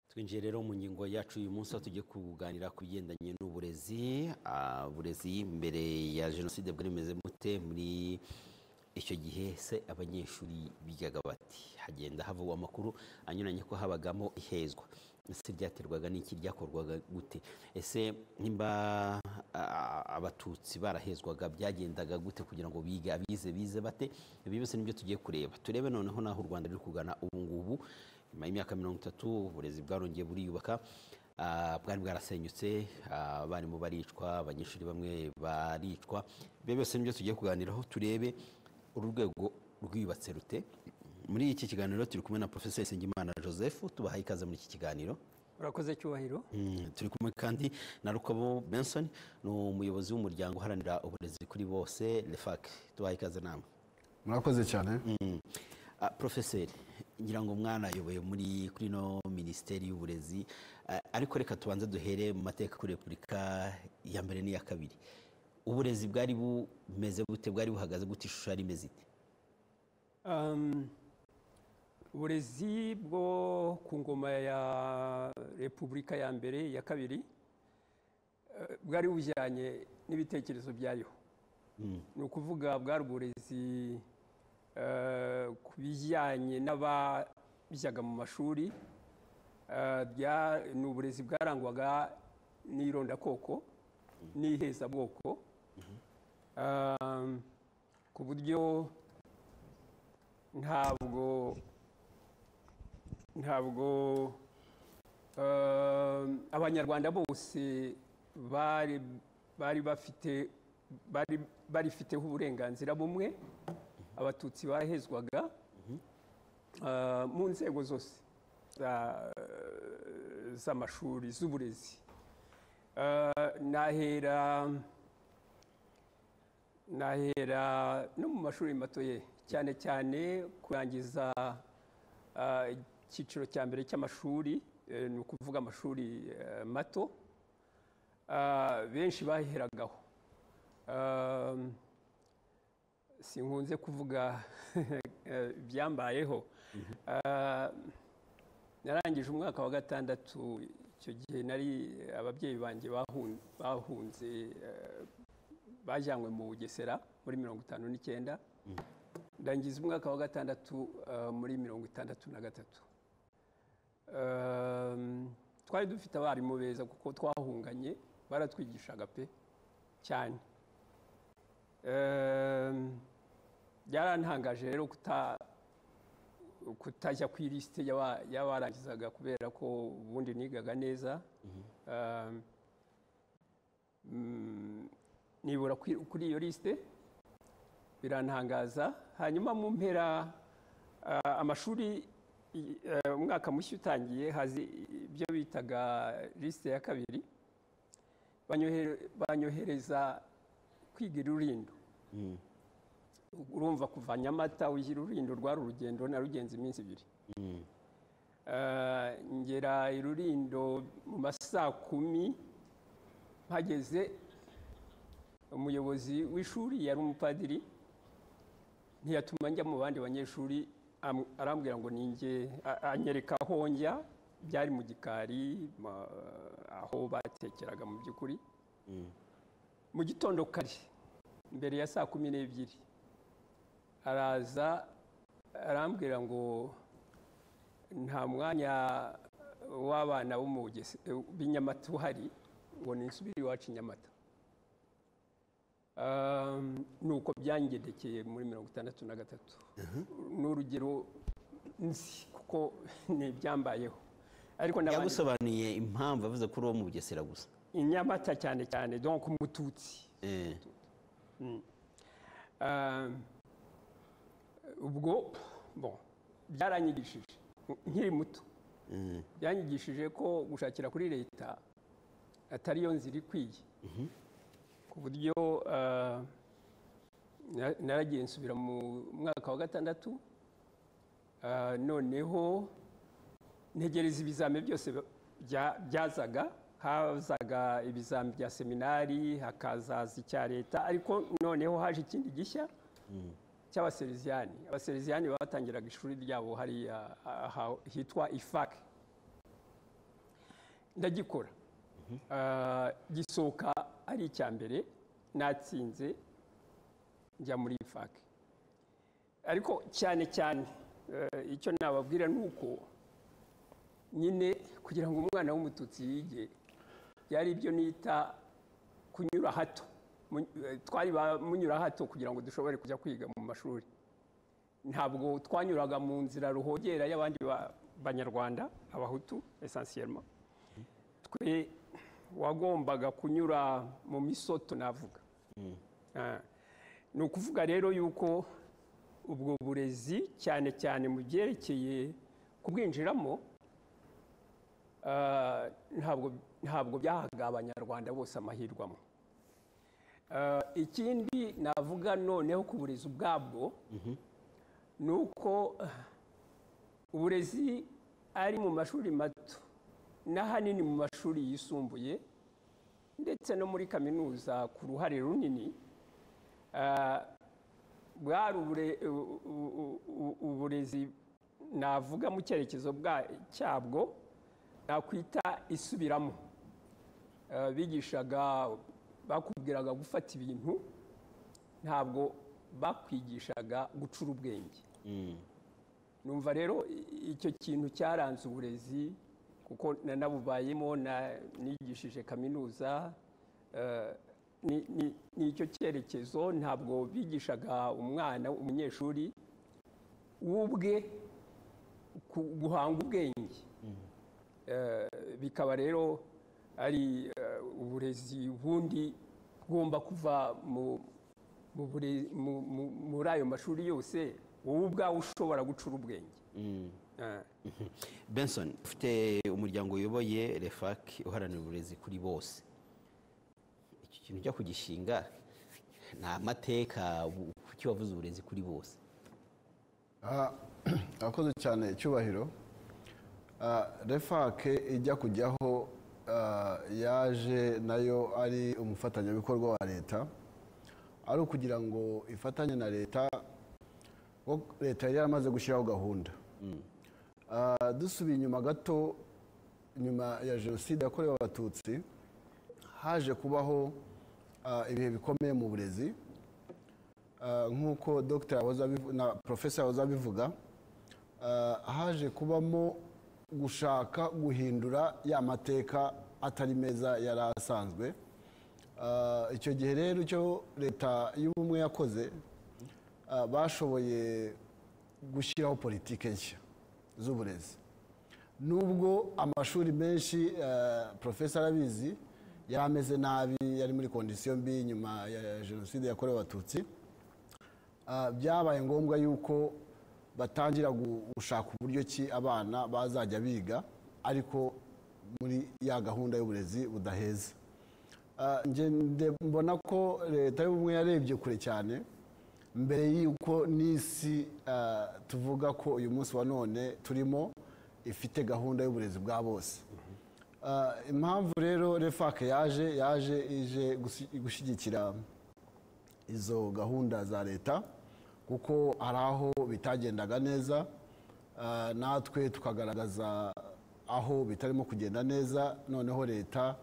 twinjiye rero mu ngingo yacu uyu munsi aho tugiye kuganira ku bigendanye n'uburezi Ah, uburezi mbere ya jenoside bwari bumeze mute muri icyo gihe se abanyeshuri bigaga bati hagenda havugwa amakuru anyuranye ko habagamo ihezwa ese byaterwaga n'iki byakorwaga gute ese nimba ah, abatutsi barahezwaga byagendaga gute kugira ngo bige abize bize bate ibi byose nibyo tugiye kureba turebe noneho n'aho u rwanda ruri kugana ubu ngubu nyuma y'imyaka mirongo itatu uburezi bwarongeye buriyubaka Ah, bwari bwarasenyutse ah, abarimu baricwa abanyeshuri bamwe baricwa ibyo byose nibyo tugiye kuganiraho turebe uru rwego rwiyubatse rute muri iki kiganiro turi kumwe na profesor Sengimana Joseph tubahaye ikaze muri iki kiganiro urakoze cyubahiro Mm, turi kumwe kandi na Rukabo Benson ni umuyobozi w'umuryango uharanira uburezi kuri bose REFAC tubahaye ikaze namwe murakoze cyane Ah, profeseri ngira ngo mwanayoboye muri kuri no minisiteri y'uburezi Ah, ariko reka tubanze duhere mu mateka kuri repubulika ya mbere n'iya kabiri uburezi bwari bumeze bute bwari buhagaze gute ishusho yari imeze ite Um, uburezi bwo ku ngoma ya repubulika ya mbere ya kabiri eh, bwari bujyanye n'ibitekerezo byayo ni ukuvuga bwari uburezi eh, ku bijyanye n'abajyaga mu mashuri Eh, bya- ni uburezi bwarangwaga n'irondakoko n'ihezabwoko Um, ku buryo ntabwo ntabwo um, abanyarwanda bose bari bari bafite bari barifiteho uburenganzira bumwe abatutsi barahezwaga uh, mu nzego zose za- z'amashuri z'uburezi Uh, nahera nahera no mu mashuri matoye cyane cyane kurangiza ah, icyiciro cya mbere cy'amashuri eh, ni ukuvuga amashuri eh, mato Ah, benshi baheragaho Um, sinkunze kuvuga eh, ibyambayeho Ah, narangije umwaka wa gatandatu icyo gihe nari ababyeyi banjye bahun- bahunze eh, bajyanywe mu bugesera muri mirongo itanu n'icyenda ndangiza umwaka wa gatandatu eh, muri mirongo itandatu na gatatu Um, twari dufite abarimu beza kuko twahunganye baratwigishaga pe cyane Um, byarantangaje rero kuta kutajya ku ilisite y'aba- y'abarangizaga kubera ko ubundi nigaga neza Um, mm, nibura kuri kuri iyo lisite birantangaza hanyuma mu mpera ah, amashuri i- eh, umwaka mushya utangiye hazi ibyo bitaga lisite ya kabiri banyohere- banyohereza kwiga irurindo urumva kuva nyamata ujya irurindo rwari urugendo narugenze iminsi ibiri Eh, ngera irurindo mu ma saa kumi mpageze umuyobozi w'ishuri yari umupadiri ntiyatuma njya mu bandi banyeshuri am- arambwira ngo ninjye anyereka aho njya byari mu gikari ma- aho batekeraga mu by'ukuri mu gitondo kare mbere ya saa kumi n'ebyiri araza arambwira ngo nta mwanya w'abana bo mu Bugese- b'i Nyamata uhari ngo nisubire iwacu i Nyamata Um, ni uko byangendekeye muri mirongo itandatu na gatatu ni urugero nzi kuko ni ibyambayeho ariko n'abandi- yagusobanuye impamvu avuze ko uri uwo mu bugesera gusa i Nyamata cyane cyane donc umututsi Eh, Ah, ubwo bon byaranyigishije nkiri muto byanyigishije ko gushakira kuri leta atari yo nzira ikwiye ku buryo ah, na- naragiye nsubira mu mwaka wa gatandatu Ah, noneho ntegereza ibizame byose bya- byazaga hazaga ibizami bya seminari hakazaza icya leta ariko noneho haje ikindi gishya cy'abasereziyani abasereziyani batangiraga ishuri ryabo hariya aha- hitwa ifak ndagikora Ah, gisohoka ari icya mbere natsinze njya muri ifak ariko cyane cyane eh, icyo nababwira ni uko nyine kugira ngo umwana w'umututsi yige byari ibyo nita kunyura hato Mu- eh, twari ba- munyura hato kugira ngo dushobore kujya kwiga mu mashuri ntabwo twanyuraga mu nzira ruhogera y'abandi ba- banyarwanda abahutu esansiyelma twe wagombaga kunyura mu misoto navuga Ah. ni ukuvuga rero yuko ubwo burezi cyane cyane mu byerekeye kubwinjiramo Ah, ntabwo ntabwo byahaga abanyarwanda bose amahirwe amwe Ah, ikindi navuga noneho ku burezi ubwabwo ni uko ah, uburezi ari mu mashuri mato n'ahanini mu mashuri yisumbuye ndetse no muri kaminuza ku ruhare runini ah, bwari ubure- u- u- u- u- uburezi navuga mu cyerekezo bwa- cyabwo nakwita isubiramo Eh, bigishaga bakubwiraga gufata ibintu ntabwo bakwigishaga gucura ubwenge numva rero i- icyo kintu cyaranze uburezi kuko na- nabubayemo na- nigishije kaminuza eh, ni- ni ni icyo cyerekezo ntabwo bigishaga umwana umunyeshuri w'ubwe ku- guhanga ubwenge Eh, bikaba rero ari eh, uburezi bundi bugomba kuva mu- mu bure- mu- mu- muri ayo mashuri yose wowe ubwawe ushobora gucura ubwenge Eh, benson ufite umuryango uyoboye refak uharanira uburezi kuri bose iki kintu ujya kugishinga ni amateka bu- kuki wavuze uburezi kuri bose Ah, Abakoze cyane icyubahiro Ah, refake ijya kujyaho ah, yaje nayo ari umufatanyabikorwa wa leta ari ukugira ngo ifatanye na leta kuko leta yari yaramaze gushyiraho gahunda Ah, dusubiye inyuma gato nyuma ya jenoside yakorewe abatutsi haje kubaho ah, ibihe bikomeye mu burezi Ah, nk'uko dr yahoze abivu- na profesa yahoze abivuga ah, haje kubamo gushaka guhindura ya mateka atari meza yari asanzwe Ah, icyo gihe rero icyo leta y'ubumwe yakoze ah, bashoboye gushyiraho politike nshya z'uburezi nubwo amashuri menshi eh, profesa arabizi yari ameze nabi yari muri kondisiyo mbi nyuma ya jenoside yakorewe abatutsi Ah, byabaye ngombwa yuko batangira gu- gushaka uburyo ki abana bazajya biga ariko muri ya gahunda y'uburezi budaheza Ah, nje nde- mbona ko leta y'ubumwe yarebye kure cyane mbere y'uko n'isi ah, tuvuga ko uyu munsi wa none turimo ifite gahunda y'uburezi bwa bose Ah, impamvu rero refake yaje yaje ije gusi- gushyigikira izo gahunda za leta kuko hari aho bitagendaga neza ah, natwe tukagaragaza aho bitarimo kugenda neza noneho leta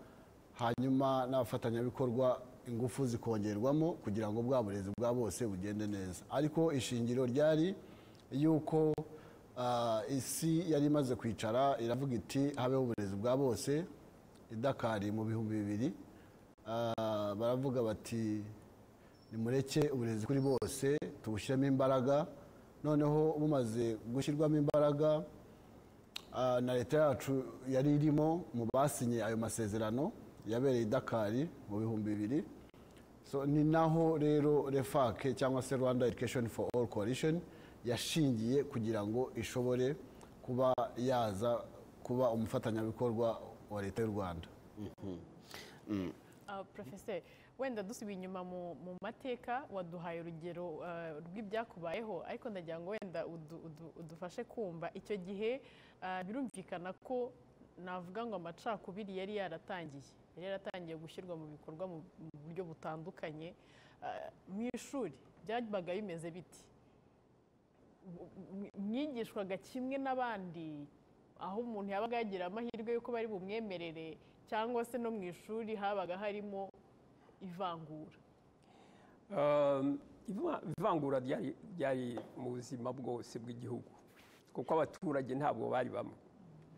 hanyuma n'abafatanyabikorwa ingufu zikongerwamo kugira ngo bwa burezi bwa bose bugende neza ariko ishingiro ryari yuko ah, isi yari imaze kwicara iravuga iti habeho uburezi bwa bose idakari mu bihumbi bibiri Ah, baravuga bati nimureke uburezi kuri bose tubushyiremo imbaraga noneho bumaze gushyirwamo imbaraga ah, na leta yacu yari irimo mu basinye ayo masezerano yabereye i dakari mu bihumbi bibiri so ni naho rero refake cyangwa se rwanda education for all coalition yashingiye kugira ngo ishobore kuba yaza kuba umufatanyabikorwa wa leta y'u rwanda Ah, Professor wenda dusubiye inyuma mu mu mateka waduhaye urugero ah, rw'ibyakubayeho ariko ndagira ngo wenda udu- udu- udufashe kumva icyo gihe ah, birumvikana ko navuga ngo amacakubiri yari yaratangiye yari yaratangiye gushyirwa mu bikorwa mu mu buryo butandukanye Ah, mu ishuri byabaga bimeze biti mwigishwaga kimwe n'abandi aho umuntu yabaga yagira amahirwe y'uko bari bumwemerere cyangwa se no mu ishuri habaga harimo ivangura Um, iva- ivangura ryari ryari mu buzima bwose bw'igihugu kuko abaturage ntabwo bari bamwe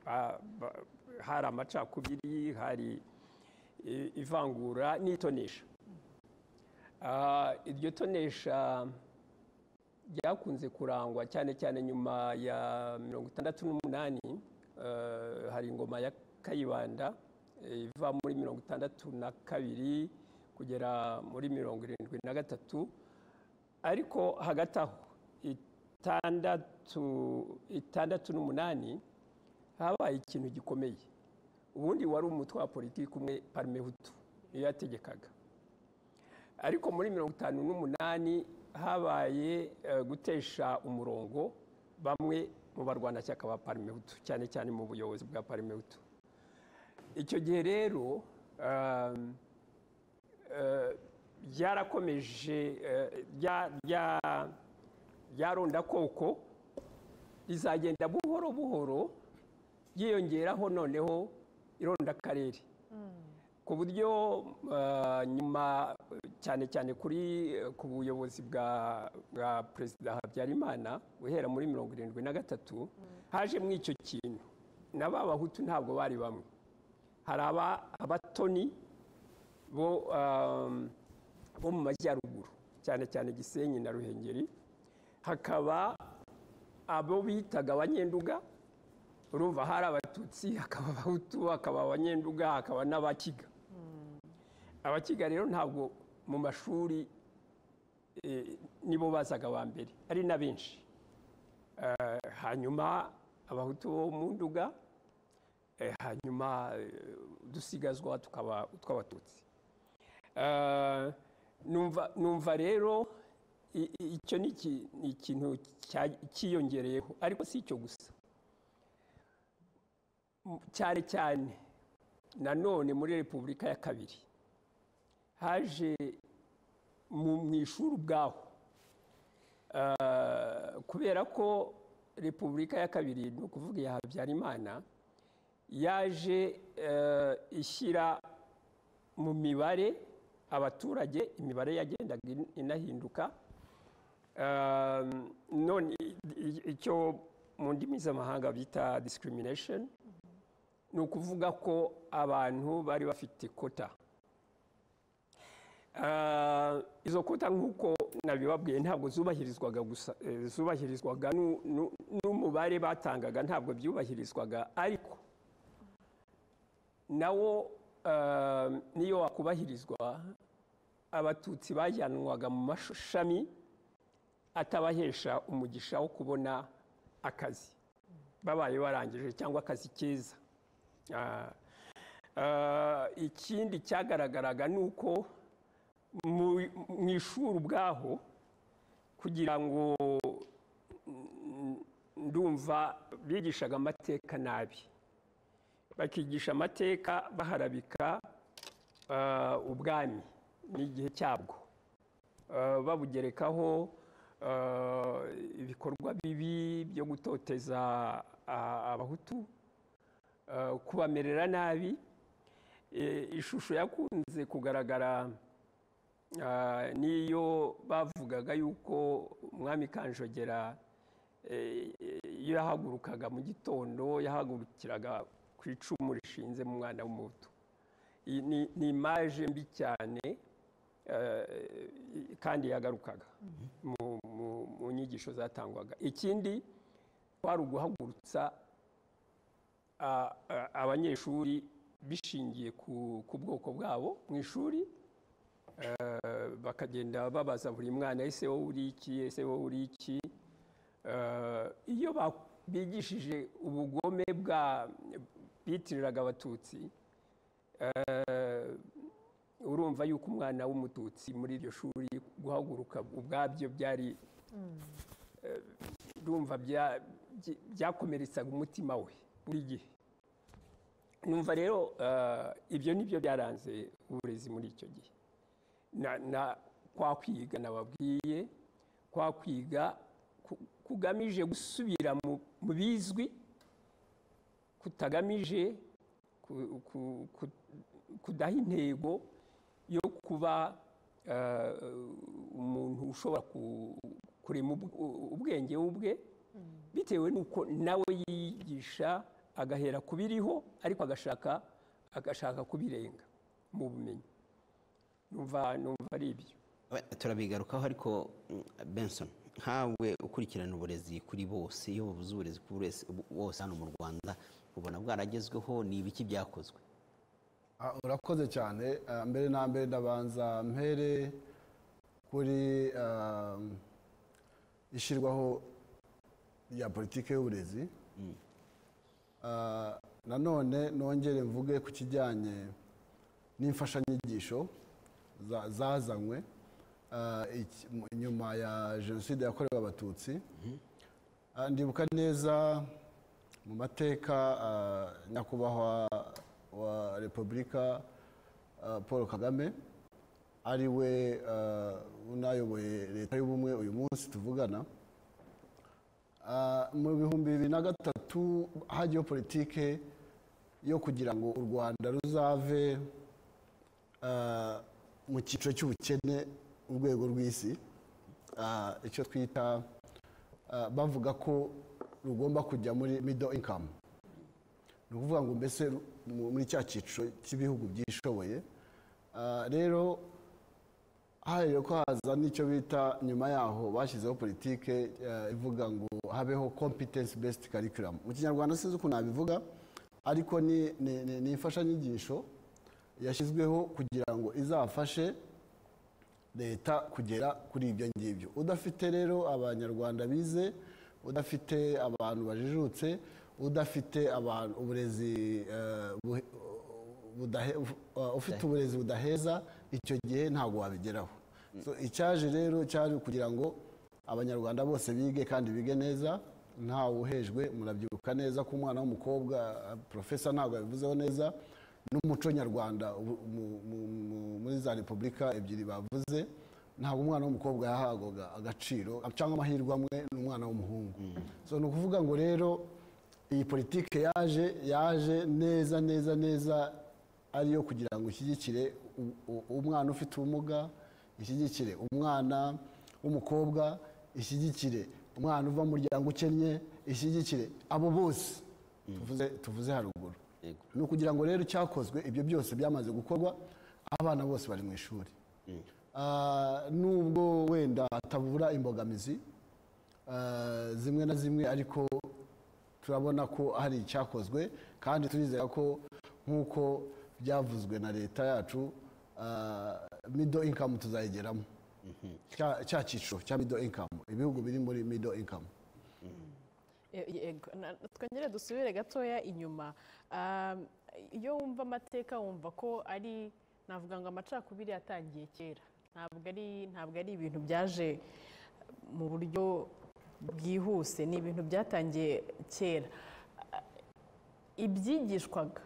Ba- ba- hari amacakubiri hari i- ivangura n'itonesha Ah, iryo tonesha ryakunze kurangwa cyane cyane nyuma ya mirongo itandatu n'umunani eh, hari ingoma ya kayibanda eh, iva muri mirongo itandatu na kabiri kugera muri mirongo irindwi na gatatu ariko hagati aho itandatu itandatu n'umunani habaye ikintu gikomeye ubundi wari umutwe wa politiki umwe parume hutu niyo yategekaga ariko muri mirongo itanu n'umunani habaye eh, gutesha umurongo bamwe mu barwanashyaka ba parimehutu cyane cyane mu buyobozi bwa parimehutu icyo gihe rero um, eh, byarakomeje eh, bya- bya- byarondakoko rizagenda buhoro buhoro ryiyongeraho noneho irondakarere ku buryo uh, nyuma uh, cyane cyane kuri uh, ku buyobozi bwa bwa perezida habyarimana guhera muri mirongo irindwi na gatatu hajemo icyo kintu na ba bahutu ntabwo bari bamwe hari aba- abatoni bo um, bo mu majyaruguru cyane cyane gisenyi na ruhengeri hakaba abo bitaga abanyenduga urumva hari abatutsi hakaba abahutu hakaba abanyenduga hakaba n'abakiga abakiga rero ntabwo mu mashuri eh, nibo bazaga ba mbere ari na benshi Eh, hanyuma abahutu bo mu nduga eh, hanyuma eh, udusigazwa tukaba utw'abatutsi Eh, numva numva rero i- i- icyo ni iki- ni ikintu cya- cyiyongereyeho ariko si icyo gusa M- cyane cyane nanone muri repubulika ya kabiri haje mu mu ishuri ubwaho Eh, kubera ko repubulika ya kabiri ni ukuvuga iya habyarimana yaje eh, ishyira mu mibare abaturage imibare yagendaga in- inahinduka Um, none i- i- icyo mu ndimi z'amahanga bita discrimination ni ukuvuga ko abantu bari bafite kota Uh, izo kota nk'uko nabibabwiye ntabwo zubahirizwaga gusa eh, zubahirizwaga nu- nu- n'umubare batangaga ntabwo byubahirizwaga ariko nawo eh, niyo wakubahirizwa abatutsi bajyanwaga mu mashami atabahesha umugisha wo kubona akazi babaye barangije cyangwa akazi keza Ah, ah, ikindi cyagaragaraga ni uko mu mu ishuri ubwaho kugira ngo mm, ndumva bigishaga amateka nabi bakigisha amateka baharabika ah, ubwami n'igihe cyabwo Ah, babugerekaho ah, ibikorwa bibi byo gutoteza ah, abahutu ah, kubamerera nabi Eh, ishusho yakunze kugaragara Ah, niyo bavugaga yuko umwami kanjogera eh, iyo yahagurukaga mu gitondo yahagurukiraga ku icumu rishinze mu mwana w'umuhutu Iyi ni- ni imaje mbi cyane eh, kandi yagarukaga mu- mu- mu nyigisho zatangwaga ikindi kwari uguhagurutsa a- a- abanyeshuri bishingiye ku ku bwoko bwabo mu ishuri Eh, bakagenda babaza buri mwana ese wowe uri iki ese wowe uri iki Eh, iyo ba- bigishije ubugome bwa bitiriraga abatutsi eh, urumva yuko umwana w'umututsi muri iryo shuri guhaguruka ubwabyo byari eh, urumva bya- byi- byakomeretsaga umutima we buri gihe numva rero ibyo nibyo byaranze uburezi muri icyo gihe na- na- kwa kwiga nababwiye kwa kwiga ku- kugamije gusubira mu- mu bizwi kutagamije ku- ku- ku- kudaha intego yo kuba eh, umuntu ushobora ku- kurema ubw- ubwenge ubwe bitewe n'uko nawe yiyigisha agahera ku biriho ariko agashaka agashaka kubirenga mu bumenyi numva numva ari ibyo We- turabigarukaho ariko mm, benson nkawe ukurikirana uburezi kuri bose iyo bubuze uburezi kuri buri wese bu- bose hano mu rwanda ubona bwaragezweho ni ibiki byakozwe Ah, urakoze cyane Ah, mbere na mbere ndabanza mpere kuri ah, ishyirwaho rya politiki y'uburezi Ah, nanone nongere mvuge ku kijyanye n'imfashanyigisho za- zazanywe ah, iki- mu- nyuma ya jenoside yakorewe abatutsi Ah, ndibuka neza mu mateka ah, nyakubahwa wa repubulika ah, paul kagame ari we ah, unayoboye leta y'ubumwe uyu munsi tuvugana Ah, mu bihumbi bibiri na gatatu hajyaho politike yo kugira ngo u rwanda ruzave ah, mu cyiciro cy'ubukene urwego rw'isi Ah, icyo twita ah, bavuga ko rugomba kujya muri middle income ni ukuvuga ngo mbese ru- mu- muri cya cyiciro cy'ibihugu byishoboye Ah, rero hahera ko haza n'icyo bita nyuma yaho bashyizeho politike eh, ivuga ngo habeho competence based curriculum mu kinyarwanda sinzi ukuntu nabivuga ariko ni, ni, ni, ni imfashanyigisho yashyizweho kugira ngo izafashe leta kugera kuri ibyo ngibyo udafite rero abanyarwanda bize udafite abantu bajijutse udafite abantu uburezi eh, buhe- budahe- uh, ufite uburezi budaheza icyo gihe ntabwo wabigeraho So, icyaje rero cyari ukugira ngo abanyarwanda bose bige kandi bige neza ntawe uhejwe murabyibuka neza ko umwana w'umukobwa eh, profesa ntabwo yabivuzeho neza n'umuco nyarwanda ubu- mu- mu- mu- muri za repubulika ebyiri bavuze ntabwo umwana w'umukobwa yahabwaga agaciro cyangwa amahirwe amwe n'umwana w'umuhungu so ni ukuvuga ngo rero iyi politike yaje yaje neza neza neza ariyo kugira ngo ishyigikire u- u- umwana ufite ubumuga ishyigikire umwana w'umukobwa ishyigikire umwana uva mu muryango ukennye ishyigikire abo bose tuvuze- tuvuze haruguru Yego. ni ukugira ngo rero icyakozwe ibyo byose byamaze gukorwa abana bose bari mu ishuri Ah, nubwo wenda hatabura imbogamizi ah, zimwe na zimwe ariko turabona ko hari icyakozwe kandi turizera ko nk'uko byavuzwe na leta yacu mido inkamu tuzayigeramo Cya- cya cyiciro cya mido inkamu ibihugu biri muri mido inkamu E- yego Na- na- twongere dusubire gatoya inyuma Um, iyo wumva amateka wumva ko ari navuga ngo amacakubiri yatangiye kera ntabwo ari ntabwo ari ibintu byaje mu buryo bwihuse ni ibintu byatangiye kera ibyigishwaga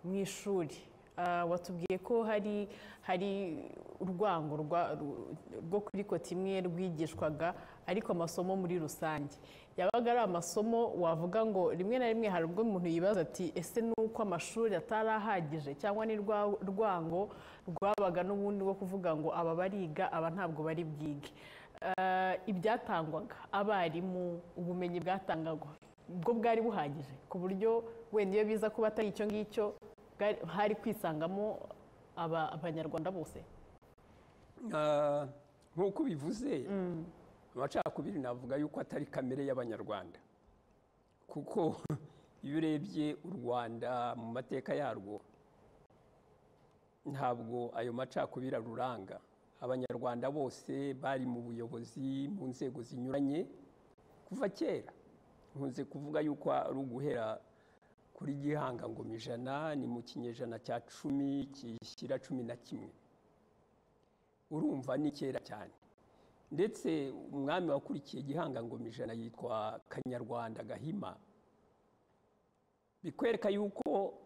mu ishuri ah, watubwiye ko hari hari urwango rwa- ru- rwo kuri koti imwe rwigishwaga ariko amasomo muri rusange yabaga ari amasomo wavuga ngo rimwe na rimwe hari ubwo umuntu yibaza ati ese ni uko amashuri atari ahagije cyangwa ni rwa rwango rwabaga n'ubundi rwo kuvuga ngo aba bariga aba ntabwo bari bwige Ah, ibyatangwaga abarimu ubumenyi bwatangagwa ubwo bwari buhagije ku buryo wenda iyo biza kuba atari icyo ngicyo bwari- hari kwisangamo aba- abanyarwanda bose Ah, nk'uko ubivuze amacakubiri navuga yuko atari kamere y'abanyarwanda kuko iyo urebye u rwanda mu mateka yarwo ntabwo ayo macakubiri aruranga abanyarwanda bose bari mu buyobozi mu nzego zinyuranye kuva kera nkunze kuvuga yuko ari uguhera kuri gihanga ngoma ijana ni mu kinyejana cya cumi kishyira cumi na kimwe urumva ni kera cyane ndetse umwami wakurikiye gihanga ngoma ijana yitwa kanyarwanda gahima bikwereka yuko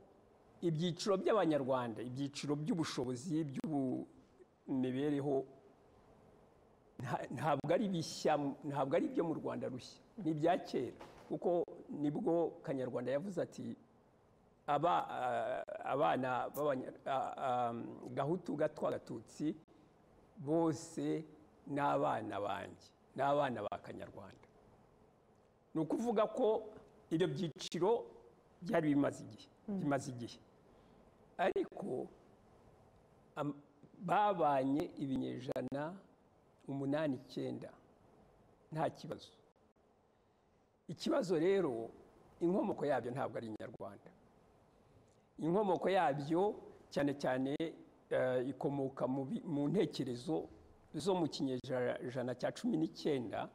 ibyiciro by'abanyarwanda ibyiciro by'ubushobozi by'ubumibereho nta- ntabwo ari bishya ntabwo ari ibyo mu rwanda rushya ni ibya kera kuko nibwo kanyarwanda yavuze ati aba- ah, abana b'abanya- ah, ah, gahutu gatwa gatutsi bose ni abana banjye ni abana ba kanyarwanda ni ukuvuga ko ibyo byiciro byari bimaze igihe bimaze igihe ariko am- babanye ibinyejana umunani icyenda nta kibazo ikibazo rero inkomoko yabyo ntabwo ari inyarwanda inkomoko yabyo cyane cyane eh, ikomoka mu bi- mu ntekerezo zo mu kinyejana cya cumi n'icyenda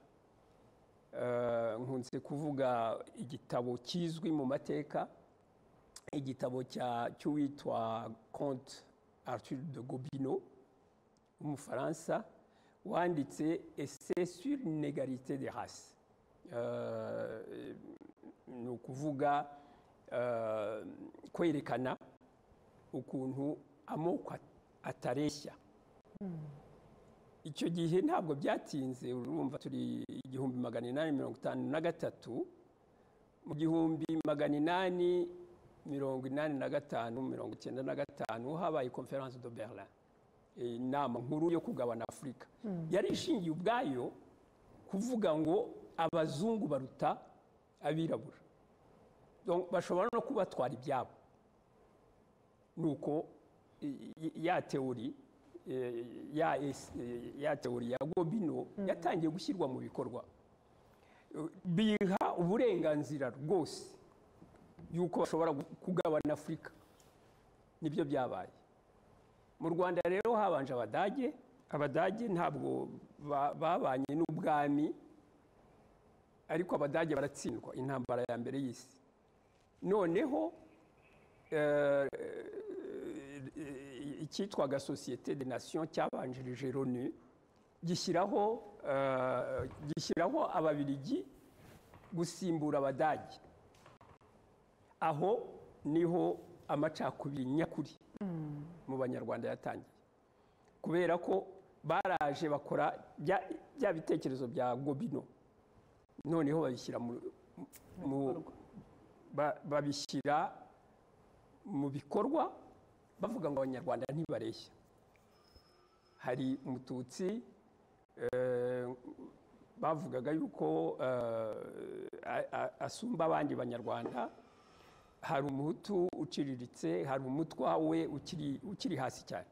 Eh, nkunze kuvuga igitabo kizwi mu mateka igitabo cya- cy'uwitwa conte arthur de gobineau w'umufaransa wanditse ese sur inegarite de race Eh, ni ukuvuga eh, kwerekana ukuntu amoko at- atareshya icyo gihe ntabwo byatinze urumva turi igihumbi magana inani mirongo itanu na gatatu mu gihumbi magana inani mirongo inani na gatanu mirongo icyenda na gatanu habaye conference de berlin Eh, inama nkuru yo kugabana afurika yari ishingiye ubwayo kuvuga ngo abazungu baruta abirabura Donc, bashobora no kubatwara ibyabo nuko i- i- ya teori eh, ya es- eh, ya teori ya Gobineau yatangiye gushyirwa mu bikorwa Eh, biha uburenganzira rwose yuko bashobora gu- kugabana Afurika nibyo byabaye mu Rwanda rero habanje abadage abadage ntabwo ba- babanye n'ubwami ariko abadage baratsindwa intambara ya mbere y'isi noneho eh, icyitwaga sosiyete de nation cyabanjirije loni gishyiraho eh, gishyiraho ababiligi gusimbura abadage aho niho amacakubiri nyakuri mu banyarwanda yatangiye kubera ko baraje bakora bya- bya bitekerezo bya gobino noneho babishyira mu- mu ba- babishyira mu bikorwa bavuga ngo abanyarwanda ntibareshya hari umututsi eh, bavugaga yuko eh, a- a- asumba abandi banyarwanda hari umuhutu uciriritse hari umutwa we ukiri ukiri hasi cyane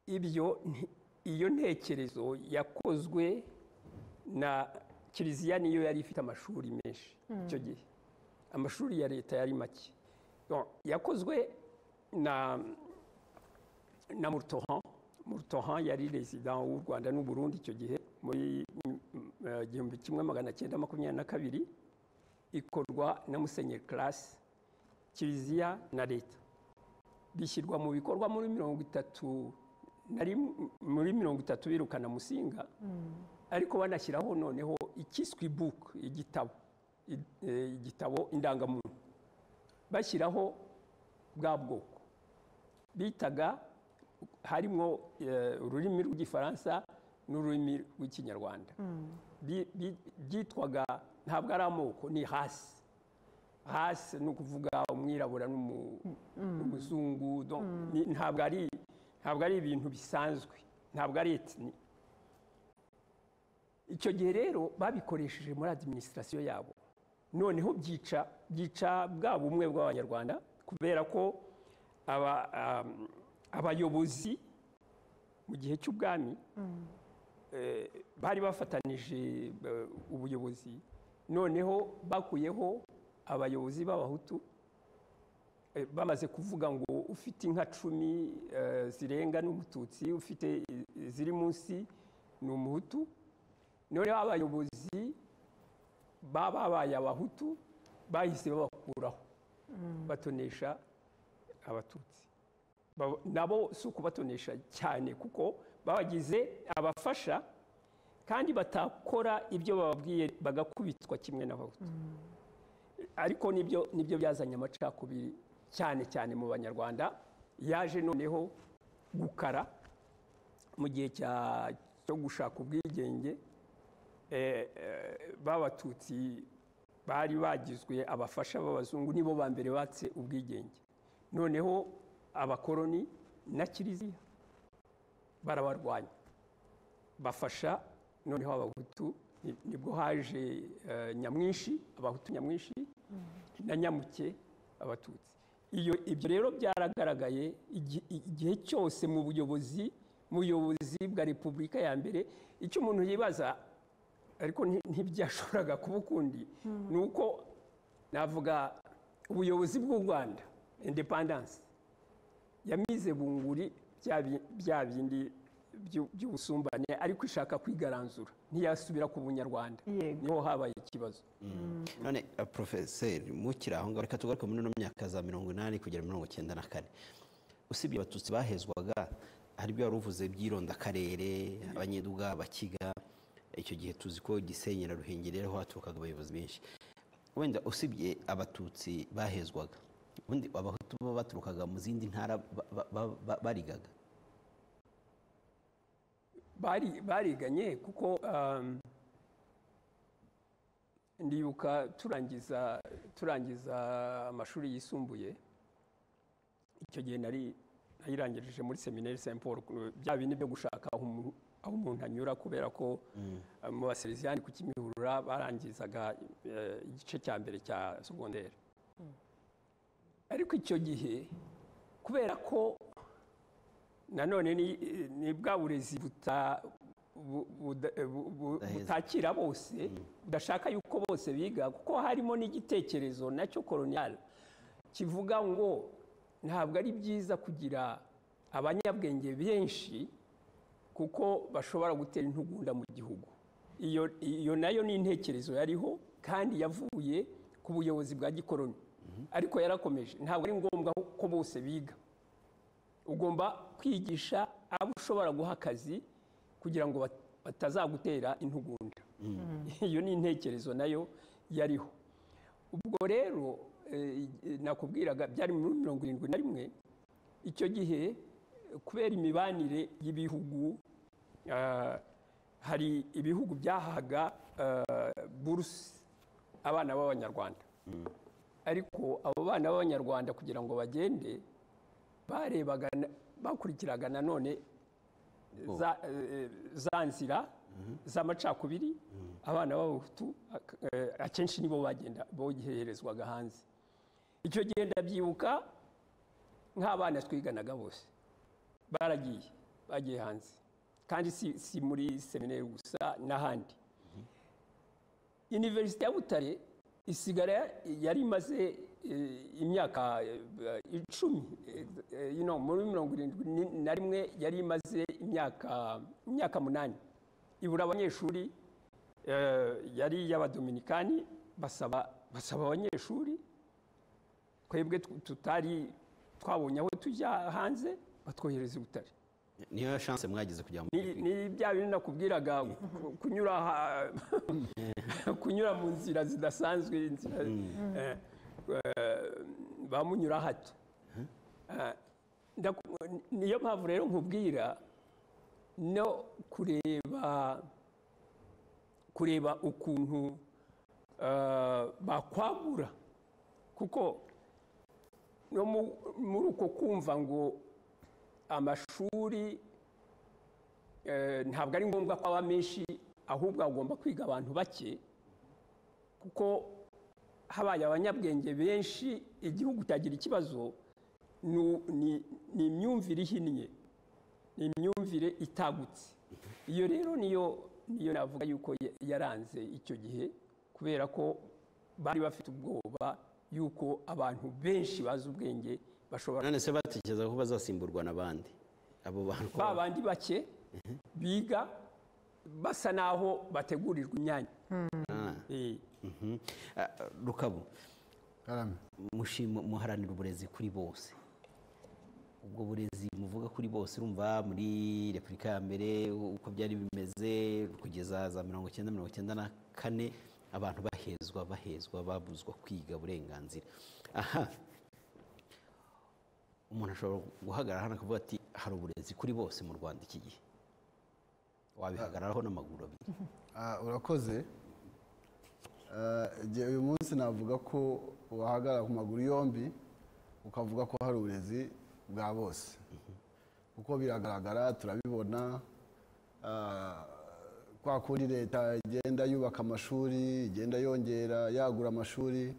ibyo nti- iyo ntekerezo yakozwe na kiliziya niyo yari ifite amashuri menshi icyo gihe amashuri ya leta yari make Bon, yakozwe na na Murtohan Murtohan yari resident w'u Rwanda n'u Burundi icyo gihe muri mm, eh, igihumbi kimwe magana cyenda makumyabiri na kabiri ikorwa na Musenyeri Classe Kiliziya na leta bishyirwa mu bikorwa muri mirongo itatu na rim- muri mirongo itatu birukana Musinga ariko banashyiraho noneho ikiswe book igitabo i- eh, igitabo indangamuntu bashyiraho bwa bwoko bitaga harimo eh, ururimi rw'igifaransa n'ururimi rw'ikinyarwanda Bi- bi- byitwaga ntabwo ari amoko ni hasi hasi ni ukuvuga umwirabura n'umu- n'umuzungu donc ni- ntabwo ari ntabwo ari ibintu bisanzwe ntabwo ari etini icyo gihe rero babikoresheje muri adiminisitirasiyo yabo noneho byica byica bwa bumwe bw'abanyarwanda kubera ko aba- am, abayobozi mu gihe cy'ubwami eh, bari bafatanije eh, ubuyobozi noneho bakuyeho abayobozi b'abahutu eh, bamaze kuvuga ngo ufite inka cumi eh, zirenga n'umututsi ufite i- ziri munsi ni umuhutu noneho abayobozi bababaye abahutu bahise babakuraho batonesha abatutsi Ba- nabo si ukubatonesha cyane kuko babagize abafasha kandi batakora ibyo bababwiye bagakubitwa kimwe n'abahutu ariko nibyo nibyo byazanye amacakubiri cyane cyane mu banyarwanda yaje noneho gukara mu gihe cya- cyo gushaka ubwigenge eh, eh, b'abatutsi bari bagizwe abafasha b'abazungu nibo ba mbere batse ubwigenge noneho abakoroni na kiliziya barabarwanya bafasha noneho abahutu ni- nibwo haje eh, nyamwinshi abahutu nyamwinshi na nyamuke abatutsi iyo ibyo rero byaragaragaye igi- igihe cyose mu buyobozi mu buyobozi bwa repubulika ya mbere icyo umuntu yibaza ariko nti- ntibyashoboraga kuba ukundi ni uko navuga ubuyobozi bw'u rwanda indepandanse yamize bunguri bya bi- bya bindi by'u- by'ubusumbane ariko ishaka kwigaranzura ntiyasubira ku bunyarwanda Yego. niho habaye ikibazo none eh, porofeseri mukiri aho ngaho reka tugaruke muri ino myaka za mirongo inani kugera mirongo icyenda na kane usibye abatutsi bahezwaga hari ibyo wari uvuze by'irondakarere abanyeduga abakiga icyo gihe tuzi ko gisenyi na ruhengeri ariho haturukaga abayobozi benshi wenda usibye abatutsi bahezwaga ubundi abahutu bo baturukaga mu zindi ntara ba- ba- ba- ba- barigaga Bari- bariganye kuko um, ndibuka turangiza turangiza amashuri yisumbuye icyo gihe nari nayirangirije muri seminari Saint Paul ku- bya bindi byo gushaka aho umuntu- aho umuntu anyura kubera ko uh, mu baseriviyani ku kimihurura barangizaga eh, igice cya mbere cya segonderi ariko icyo gihe kubera ko nanone ni, ni bwa burezi buta- bu- buda- bu- bu- Budaheza. butakira bose budashaka yuko bose biga kuko harimo n'igitekerezo nacyo koloniyali kivuga ngo ntabwo ari byiza kugira abanyabwenge benshi kuko bashobora gutera intugunda mu gihugu iyo iyo nayo ni intekerezo yariho kandi yavuye ku buyobozi bwa gikoroni ariko yarakomeje ntabwo ari ngombwa ko bose biga ugomba kwigisha abo ushobora guha akazi kugira ngo bat- batazagutera intugunda iyo ni intekerezo nayo yariho ubwo rero eh, nakubwiraga byari muri mirongo irindwi na rimwe icyo gihe eh, kubera imibanire y'ibihugu ah, hari ibihugu byahaga ah, buruse abana b'abanyarwanda ariko abo bana b'abanyarwanda kugira ngo bagende barebaga na- bakurikiraga nanone za, eh, za nzira z'amacakubiri abana b'abahutu ak- eh, akenshi nibo bagenda boherezwaga hanze icyo gihe ndabyibuka nk'abana twiganaga bose baragiye bagiye hanze kandi si, si muri seminari gusa n'ahandi iniverisite ya butare isigara ya- yari imaze eh, imyaka eh, icumi eh, eh, you know, muri mirongo irindwi ni- na rimwe yari imaze imyaka imyaka munani ibura abanyeshuri eh, yari iy'abadominikani basaba basaba abanyeshuri twebwe tu- tutari twabonye aho tujya hanze batwohereza i butare niyo chance mwagize kugira ngo mujye ni ni kwiga. bya bintu nakubwiraga ku- kunyura ha- kunyura mu nzira zidasanzwe inzira eh, eh, ba munyura hato Eh, ndaku- niyo mpamvu rero nkubwira no kureba kureba ukuntu eh, bakwagura kuko no mu- muri uko kumva ngo amashuri eh, ntabwo ari ngombwa ko aba menshi ahubwo agomba kwiga abantu bake kuko habaye abanyabwenge benshi igihugu cyagira ikibazo ni- ni ni imyumvire ihinnye ni imyumvire itagutse iyo rero niyo niyo navuga yuko ya- yaranze icyo gihe kubera ko bari bafite ubwoba yuko abantu benshi bazi ubwenge bashobora none se batekereza ko bazasimburwa n'abandi abo bantu ko ba bandi bake biga basa n'aho bategurirwa imyanya Ah. Eh, Mhm. Ah, rukabu karame mushima muharanira uburezi kuri bose ubwo burezi muvuga kuri bose urumva muri repubulika ya mbere uko byari bimeze kugeza za mirongo icyenda mirongo icyenda na kane abantu bahezwa bahezwa babuzwa kwiga uburenganzira aha umuntu ashobora guhagarara hano akavuga ati hari uburezi kuri bose mu rwanda iki gihe wabihagararaho n'amaguru abiri Ah, urakoze Ah, njye uyu munsi navuga ko wahagarara ku maguru yombi ukavuga ko hari uburezi bwa bose kuko biragaragara turabibona Ah, kwa kundi leta igenda yubaka amashuri igenda yongera yagura amashuri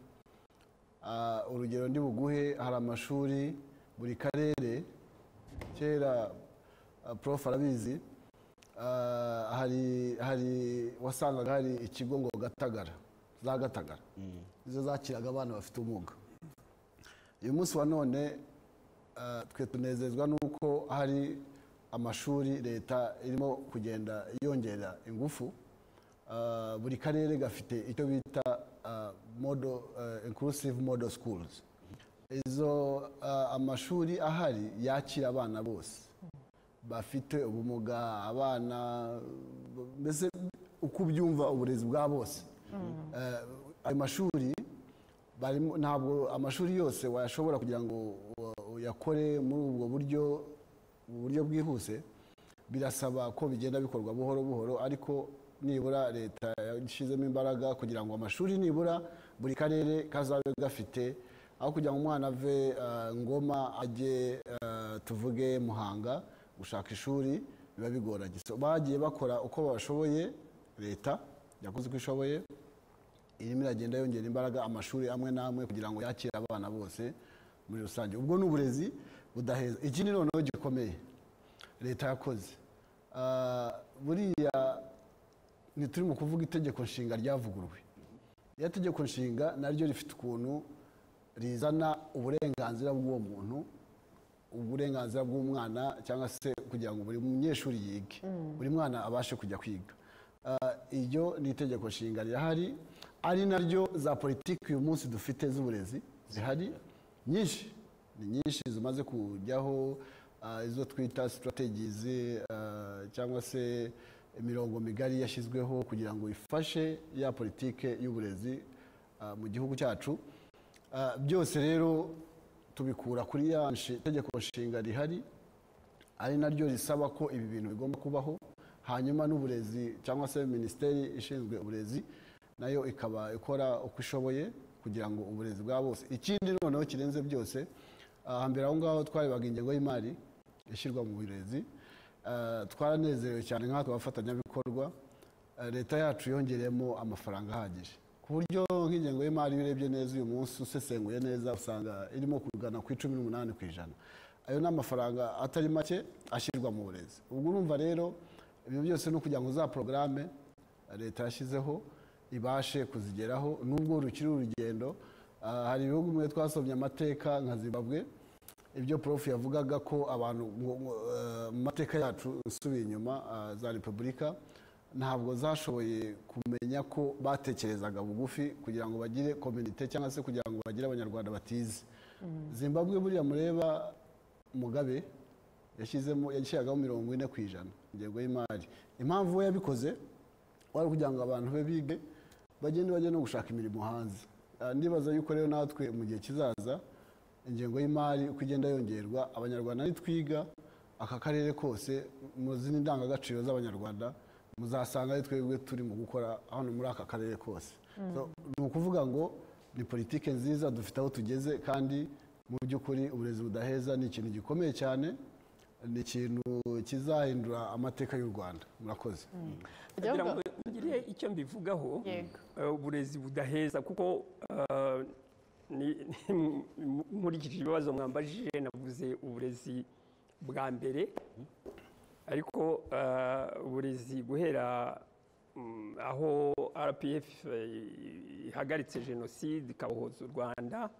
Ah, urugero ndi buguhe hari amashuri buri karere kera ah, prof arabizi Ah, hari hari wasangaga hari ikigo ngo gatagara za gatagara nizo zakiraga abana bafite ubumuga uyu munsi wa none ah, twe tunezezwa n'uko hari amashuri leta irimo kugenda yongera ingufu Ah, buri karere gafite icyo bita ah, model, ah, inclusive model schools izo ah, amashuri ahari yakira abana bose bafite ubumuga abana mbese uko ubyumva uburezi bwa bose Eh, ayo mashuri barimo- ntabwo amashuri yose wayashobora kugira ngo u- uyakore muri ubwo buryo mu buryo bwihuse birasaba ko bigenda bikorwa buhoro buhoro ariko nibura leta yashyizemo imbaraga kugira ngo amashuri nibura buri karere kazabe gafite aho kugira ngo umwana ave eh, ngoma ajye eh, tuvuge muhanga gushaka ishuri biba bigoranye So, bagiye bakora uko bashoboye leta yakoze uko ishoboye irimo iragenda yongera imbaraga amashuri amwe n'amwe kugira ngo yakire abana bose muri rusange ubwo ni uburezi budaheza ikindi noneho gikomeye leta yakoze Ah, buriya ntituri mu kuvuga itegeko nshinga ryavuguruwe iriya tegeko nshinga naryo rifite ukuntu rizana uburenganzira bw'uwo muntu uburenganzira bw'umwana cyangwa se kugira ngo buri munyeshuri yige buri mwana abashe kujya kwiga Ah, iryo ni itegeko nshinga rihari ari naryo za politiki uyu munsi dufite z'uburezi zihari nyinshi ni nyinshi zimaze kujyaho ah, izo twita strategies ah, cyangwa se imirongo migari yashyizweho kugira ngo ifashe ya politike y'uburezi ah, mu gihugu cyacu Ah, byose rero tubikura kuri ya nshi- tegeko nshinga rihari ari naryo risaba ko ibi bintu bigomba kubaho hanyuma n'uburezi cyangwa se minisiteri ishinzwe uburezi nayo ikaba ikora uko ishoboye kugira ngo uburezi bwa bose ikindi noneho kirenze byose ah, hambere aho ngaho twarebaga ingengo y'imari ishyirwa mu burezi Ah, twaranezerewe cyane nk'atwe abafatanyabikorwa ah, leta yacu yongereyemo amafaranga ahagije ku buryo nk'ingengo y'imari iyo urebye neza uyu munsi usesenguye neza usanga irimo kugana ku icumi n'umunani ku ijana ayo ni amafaranga atari make ashyirwa mu burezi ubwo urumva rero ibyo byose ni ukugira ngo za porogaramu leta yashyizeho ibashe kuzigeraho nubwo rukiri urugendo Ah, hari ibihugu bimwe twasomye amateka nka zimbabwe ibyo prof yavugaga ko abantu ngo- ngo, eh, mu mateka yacu usubiye inyuma ah, za repubulika ntabwo zashoboye kumenya ko batekerezaga bugufi kugira ngo bagire kominite cyangwa se kugira ngo bagire abanyarwanda batize zimbabwe buriya mureba mugabe yashyizemo yashyiragaho mirongo ine ku ijana ingengo y'imari impamvu we yabikoze wari kugira ngo abantu be bige bagende bajye no gushaka imirimo hanze Ah, ndibaza yuko rero natwe mu gihe kizaza ingengo y'imari uko igenda yongerwa abanyarwanda nitwiga aka karere kose mu zindi ndangagaciro z'abanyarwanda muzasanga ari twebwe turimo gukora hano muri aka karere kose So, ni ukuvuga ngo ni politike nziza dufite aho tugeze kandi mu by'ukuri uburezi budaheza ni ikintu gikomeye cyane ni ikintu kizahindura amateka y'u rwanda murakoze kugira ngo ngire icyo mbivugaho Yego. eh, uburezi budaheza kuko eh, ni- ni- nkurikije ibibazo mwambajije navuze uburezi bwa mbere ariko eh, uburezi guhera mm, aho rpf eh, ihagaritse jenoside ikabohoza u rwanda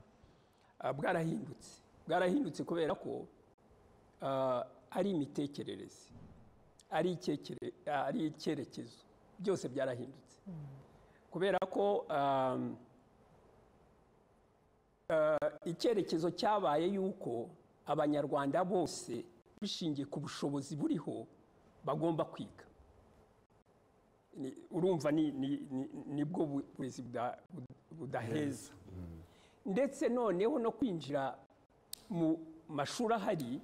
ah, bwarahindutse bwarahindutse kubera ko ah, ari imitekerereze ari icyekere- ari icyerekezo byose byarahindutse kubera ko um, uh, icyerekezo cyabaye yuko abanyarwanda bose bishingiye ku bushobozi buriho bagomba kwiga Ni- urumva ni- ni- ni- nibwo bu- burezi buda- bud- budaheza ndetse noneho no kwinjira mu- mashuri ahari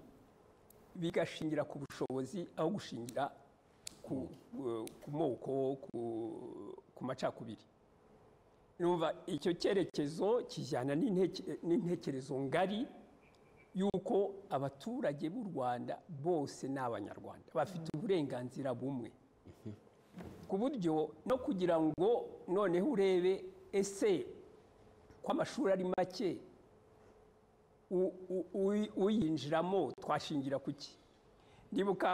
bigashingira ku bushobozi aho gushingira ku ku moko ku- ku macakubiri numva icyo cyerekezo kijyana n'inteke- n'intekerezo ngari y'uko abaturage b'u rwanda bose ni abanyarwanda bafite uburenganzira bumwe ku buryo no kugira ngo noneho urebe ese ko amashuri ari make u- u- uyi- uyinjiramo twashingira ku ki ndibuka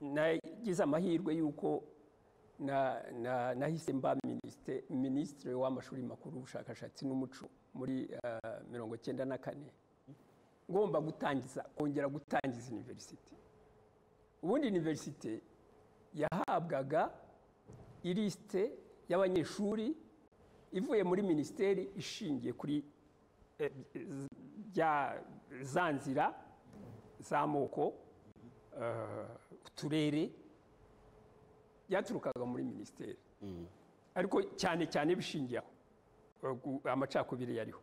nagize amahirwe y'uko na- na- nahise mba minisite- minisitiri w'amashuri makuru ubushakashatsi n'umuco muri eh, mirongo icyenda na kane ngomba gutangiza kongera gutangiza iniverisite ubundi iniverisite yahabwaga ilisite y'abanyeshuri ivuye muri minisiteri ishingiye kuri eh, z- bya- za nzira z'amoko eh, uturere byaturukaga muri minisiteri ariko cyane cyane bishingiye aho eh, gu- amacakubiri yariho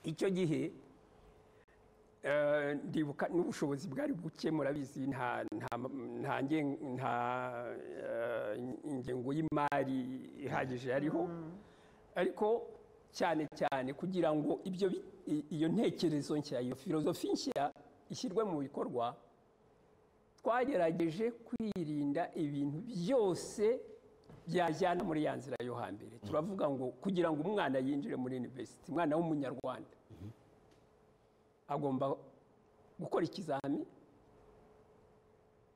icyo gihe eh, ndibuka n'ubushobozi bwari buke murabizi nta nta nta ngen- nta, eh, ingengo y'imari ihagije yariho ariko cyane cyane kugira ngo ibyo bi- i- iyo ntekerezo nshya iyo filozofi nshya ishyirwe mu bikorwa twagerageje kwirinda ibintu byose byajyana muri ya nzira yo hambere turavuga ngo kugira ngo umwana yinjire muri university umwana w'umunyarwanda agomba gukora ikizami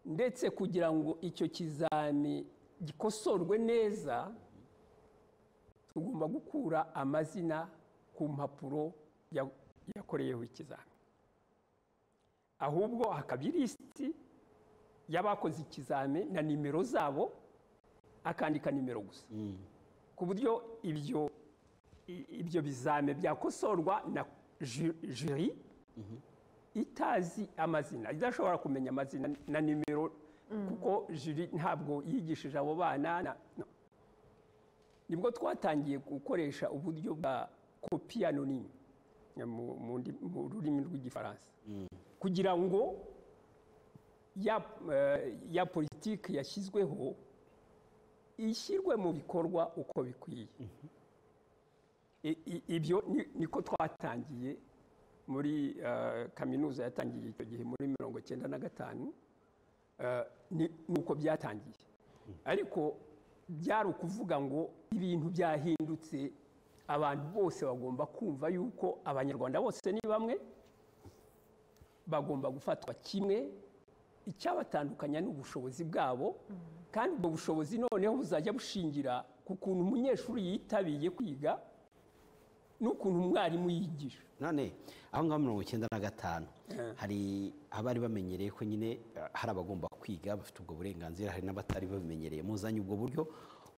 ndetse kugira ngo icyo kizami gikosorwe neza tugomba gukura amazina ku mpapuro ya- yakoreyeho ikizami ahubwo hakaba ilisiti y'abakoze ikizami na nimero zabo akandika nimero gusa ku buryo ibyo i- ibyo bizame byakosorwa na ju- juri itazi amazina idashobora kumenya amazina na nimero kuko juri ntabwo yigishije abo bana na- no. nibwo twatangiye gukoresha uburyo bwa kopi anonyme mu- mu ndi- mu rurimi rw'igifaransa kugira ngo ya, eh, ya politiki yashyizweho ishyirwe mu bikorwa uko bikwiye I- i- ibyo ni- niko twatangiye muri eh, kaminuza yatangiye icyo gihe muri mirongo cyenda na gatanu eh, ni ni uko byatangiye ariko byari ukuvuga ngo ibintu byahindutse abantu bose bagomba kumva yuko abanyarwanda bose ni bamwe bagomba gufatwa kimwe icyabatandukanya ni ubushobozi bwabo kandi ubwo bushobozi noneho buzajya bushingira ku kuntu umunyeshuri yitabiye kwiga n'ukuntu umwarimu yigisha none aho ngaho mirongo icyenda na gatanu Eh. hari abari bamenyereye ko nyine eh, hari abagomba kwiga bafite ubwo burenganzira hari n'abatari babimenyereye muzanye ubwo buryo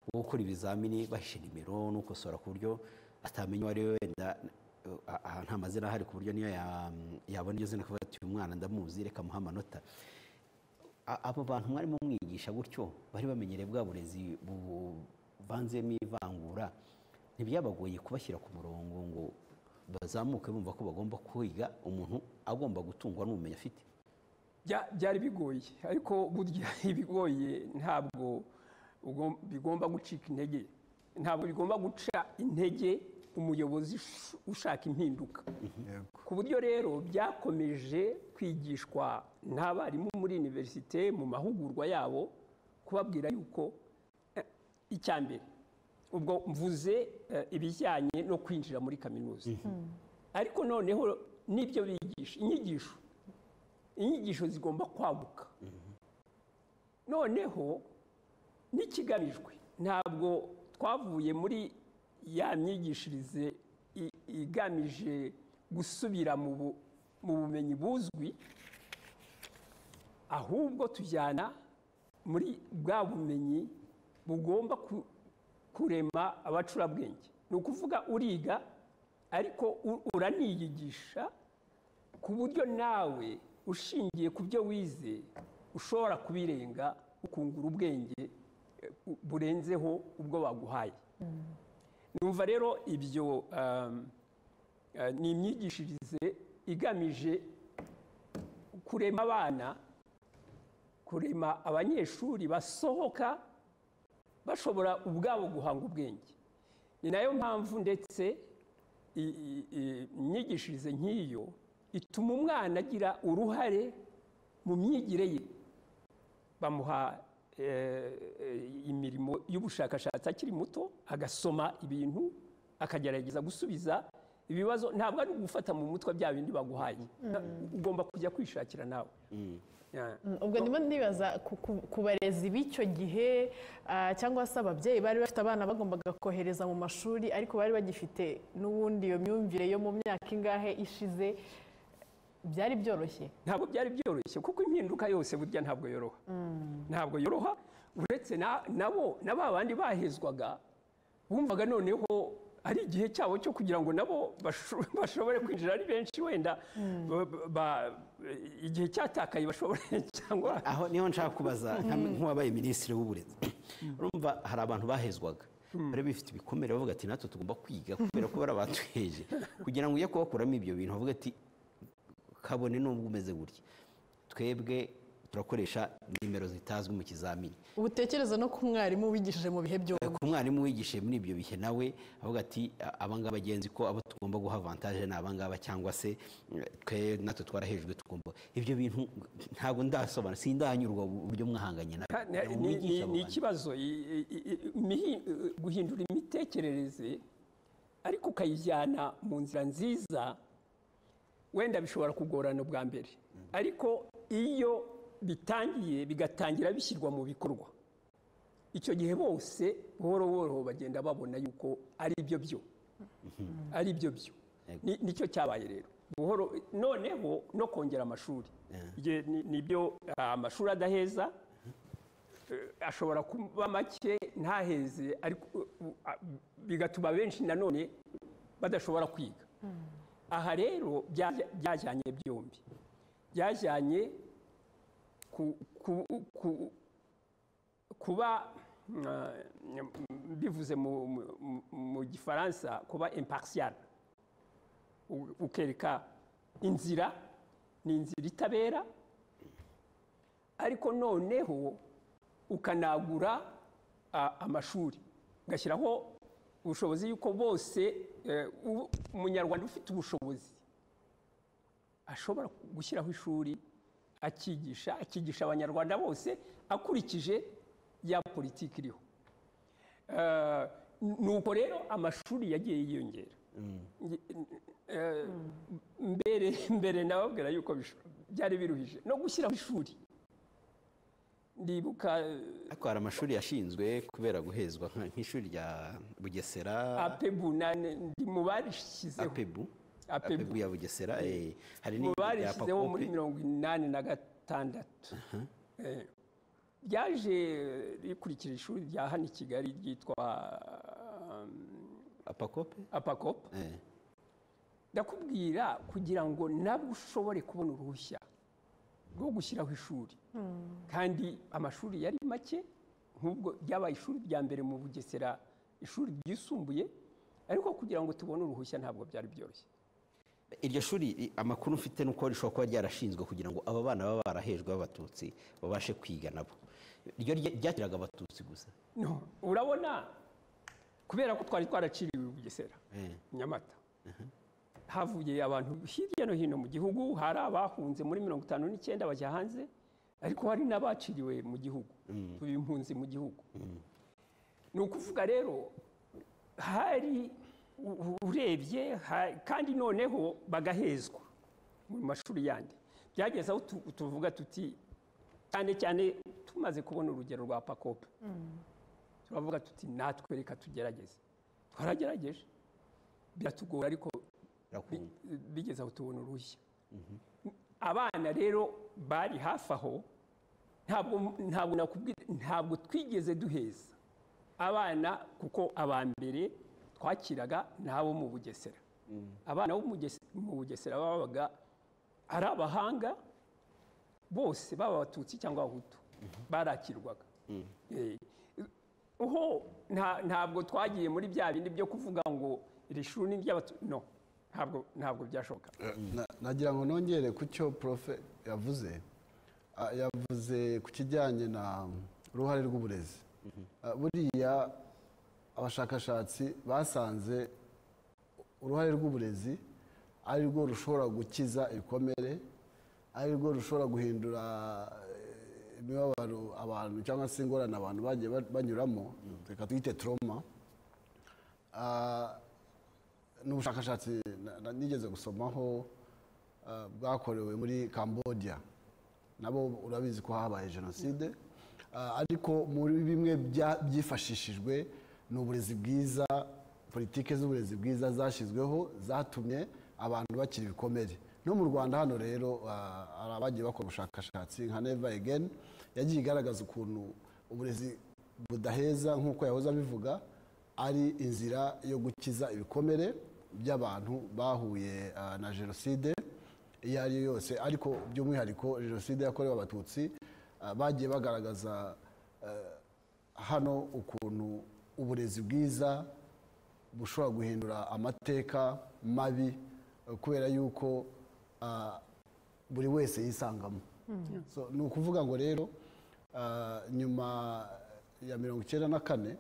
bwo gukora ibizamini bahishe nimero n'ukosora ku buryo atamenya uwo ari we wenda eh, ah, ah, nta mazina ahari ku buryo niyo ya- yabona iryo zina akavuga ati uyu mwana ndamuzi reka muhe amanota A- abo bantu mwarimo mwigisha gutyo bari bamenyereye bwa burezi buvanzemo ivangura ntibyabagoye kubashyira ku murongo ngo bazamuke bumva ko bagomba kwiga umuntu agomba gutungwa n'ubumenyi afite Bya- byari bigoye ariko burya ibigoye ntabwo ugom- bigomba gucika intege ntabwo bigomba guca intege umuyobozi ush- ushaka impinduka yego ku buryo rero byakomeje kwigishwa n'abarimu muri iniverisite mu mahugurwa yabo kubabwira yuko eh, icya mbere ubwo mvuze eh, ibijyanye no kwinjira muri kaminuza ariko noneho n'ibyo bigisha inyigisho inyigisho zigomba kwaguka noneho n'ikigamijwe ntabwo twavuye muri ya myigishirize i- igamije gusubira mu bu- mu bumenyi buzwi ahubwo tujyana muri bwa bumenyi bugomba ku- kurema abacurabwenge ni ukuvuga uriga ariko u- uraniyigisha ku buryo nawe ushingiye ku byo wize ushobora kubirenga ukungura ubwenge eh, bu- burenzeho ubwo baguhaye numva rero ibyo um, eh, ni imyigishirize igamije kurema abana kurema abanyeshuri basohoka bashobora ubwabo guhanga ubwenge ni nayo mpamvu ndetse i- i- i- imyigishirize nk'iyo ituma umwana agira uruhare mu myigire ye bamuha eh, eh, imirimo y'ubushakashatsi akiri muto agasoma ibintu akagerageza gusubiza ibibazo ntabwo ari ugufata mu mutwe bya bindi baguhaye Na- ugomba kujya kwishakira nawe Yeah. Mm, ubwo ndimo ndibaza ku- ku- ku barezi b'icyo gihe ah, cyangwa se ababyeyi bari bafite abana bagombaga kohereza mu mashuri ariko bari bagifite n'ubundi iyo myumvire yo mu myaka ingahe ishize byari byoroshye ntabwo byari byoroshye kuko impinduka yose burya ntabwo yoroha ntabwo yoroha uretse na- nabo na ba bandi bahezwaga bumvaga noneho ari igihe cyabo cyo kugira ngo nabo basho- bashobore kwinjira ari benshi wenda ba- ba- igihe cyatakaye bashobore cyangwa aho niho nshaka kubaza nka- nk'uwabaye minisitiri w'uburezi urumva hari abantu bahezwaga bari bifite ibikomere bavuga ati natwe tugomba kwiga kubera ko bari abatuheje kugira ngo ujye kubakuramo ibyo bintu bavuga ati kabone n'ubwo umeze gutya twebwe turakoresha nimero zitazwi mu kizamini ubutekereza no ku mwarimu wigishije mu bihe byombi ku mwarimu wigishije muri ibyo bihe nawe avuga ati "A- abangaba agenzi ko abo tugomba guha avantage ni abangaba cyangwa se mm, twe natwe twarahejwe tugomba ibyo bintu ntabwo ndasobanura sindanyurwa uburyo mwahanganye na Ka- ni- ni- ni- ni ikibazo i- i- i- imihi- guhindura imitekerereze ariko ukayijyana mu nzira nziza wenda bishobora kugorana ubwa mbere ariko iyo bitangiye bigatangira bishyirwa mu bikorwa icyo gihe bose buhoro buhoro bagenda babona yuko ari byo byo ari byo byo Yego. Ni- nicyo cyabaye rero buhoro noneho no kongera amashuri Igihe ni- nibyo ah, amashuri adaheza eh, ashobora kuba make ntaheze ariko eh, ah, bigatuma benshi nanone badashobora kwiga aha rero bya- byajyanye byombi byajyanye ku- ku- ku- kuba ah, mbivuze mu- mu- mu- mu gifaransa kuba impartial u- ukereka inzira ni inzira itabera ariko noneho ukanagura a- amashuri ugashyiraho ubushobozi yuko bose eh, u- umunyarwanda ufite ubushobozi ashobora gushyiraho ishuri akigisha akigisha abanyarwanda bose akurikije ya politiki iriho Eh, nuko rero amashuri yagiye yiyongera Nge- eh, mbere mbere nababwira yuko bisho- byari biruhije no gushyiraho ishuri ndibuka eh, ariko hari amashuri yashinzwe kubera guhezwa nka- nk'ishuri rya bugesera apebu na- ndi mu barishyizeho apebu Apebu. apebu ya bugesera eh, hari mu n'irya rya barishyizeho muri pakope mirongo inani na gatandatu Eh, ryaje rikurikira ishuri rya hano i kigali ryitwa um, apakope apakopa Eh, ndakubwira kugira ngo nabwo ushobore kubona uruhushya rwo gushyiraho ishuri kandi amashuri yari make nk'ubwo ryabaye ishuri rya mbere mu bugesera ishuri ryisumbuye ariko kugira ngo tubone uruhushya ntabwo byari byoroshye iryo shuri i- amakuru mfite ni uko rishobora kuba ryarashinzwe kugira ngo aba bana baba barahejwe b'abatutsi babashe kwiga nabo ryo rya- ryakiraga abatutsi gusa No, urabona kubera ko twari twaraciriwe i bugesera Eh, nyamata havuye abantu hirya no hino mu gihugu hari abahunze muri mirongo itanu n'icyenda bajya hanze ariko hari n'abaciriwe mu gihugu tuba impunzi mu gihugu ni ukuvuga rero hari u- u- urebye ha- kandi noneho bagahezwa mu mashuri yandi byageze aho tu- tuvuga tuti cyane cyane tumaze kubona urugero rwa pakope turavuga tuti natwe reka tugerageze twaragerageje biratugora ariko bi- birakunda. bigeze aho tubona urushya abana rero bari hafi aho ntabwo ntabwo nakubwira ntabwo twigeze duheza abana kuko aba mbere twakiraga ni abo mu bugesera abana bo mu Gese- mu bugesera babaga ari abahanga bose baba abatutsi cyangwa abahutu barakirwaga Eh, ho nta- ntabwo twagiye muri bya bindi byo kuvuga ngo iri shuri ni iry'abatutsi no ntabwo ntabwo byashoboka Na- nagira ngo nongere ku cyo profe yavuze Ah, yavuze ku kijyanye na uruhare rw'uburezi Ah, buriya abashakashatsi basanze uruhare rw'uburezi ari rwo rushobora gukiza ibikomere ari rwo rushobora guhindura eh, imibabaro abantu cyangwa se ingorane abantu bagiye ba- banyuramo reka twite trauma Ah, ni ubushakashatsi na- na- nigeze gusomaho ah, bwakorewe muri cambodia nabo urabizi ko habaye jenoside Ah, ariko muri bimwe bya- byifashishijwe ni uburezi bwiza politike z'uburezi bwiza zashyizweho zatumye abantu bakira ibikomere no mu rwanda hano rero ah, hari abagiye bakora ubushakashatsi nka never again yagiye igaragaza ukuntu uburezi budaheza nk'uko yahoze abivuga ari inzira yo gukiza ibikomere by'abantu bahuye ah, na jenoside iyo ari yo yose ariko by'umwihariko jenoside yakorewe abatutsi ah, bagiye bagaragaza ah, hano ukuntu uburezi bwiza bushobora guhindura amateka mabi eh, kubera yuko ah, buri wese yisangamo So, ni ukuvuga ngo rero ah, nyuma ya mirongo icyenda na kane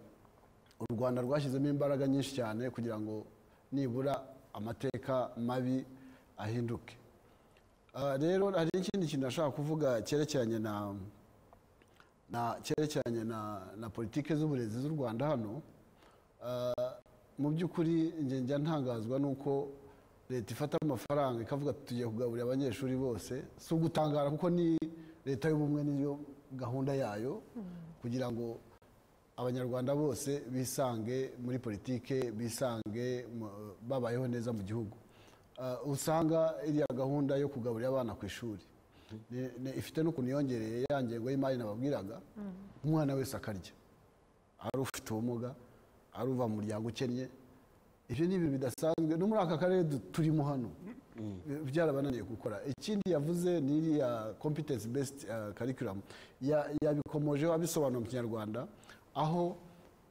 u rwanda rwashyizemo imbaraga nyinshi cyane kugira ngo nibura amateka mabi ahinduke Ah, rero hari ikindi kintu nashaka kuvuga cyerekeranye na na cyerekeranye na na politike z'uburezi z'u rwanda hano Ah, mu by'ukuri njye njya ntangazwa n'uko leta ifata amafaranga ikavuga ati tugiye kugaburira abanyeshuri bose si ugutangara kuko ni leta y'ubumwe niyo gahunda yayo kugira ngo abanyarwanda bose bisange muri politike bisange mu- babayeho neza mu gihugu Ah, usanga iriya gahunda yo kugaburira abana ku ishuri ni- ni- ifite n'ukuntu yongereye ya ngengo y'imari nababwiraga umwana wese akarya ari ufite ubumuga ari uva mu muryango ukennye ibyo ni ibintu bidasanzwe no muri aka karere du- turimo hano Bi- byarabananiye gukora ikindi yavuze ni iriya competence based uh, curriculum Ya- yabikomojeho abisobanura mu kinyarwanda aho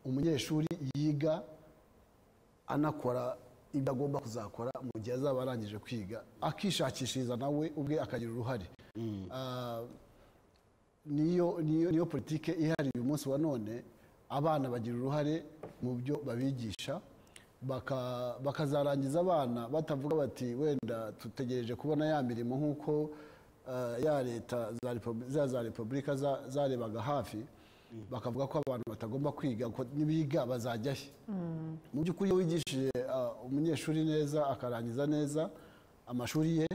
umunyeshuri yiga anakora ibyo agomba kuzakora mu gihe azaba arangije kwiga akishakishiriza nawe ubwe akagira uruhare Ah, niyo niyo niyo politike ihari uyu munsi wa none abana bagira uruhare mu byo babigisha baka- bakazarangiza abana batavuga bati wenda dutegereje kubona ya mirimo nk'uko eh, ya leta za repu- za za repubulika za- zarebaga hafi bakavuga ko abantu batagomba kwiga ko nibiga bazajya he mu by'ukuri iyo wigishije ah, umunyeshuri neza akarangiza neza amashuri ye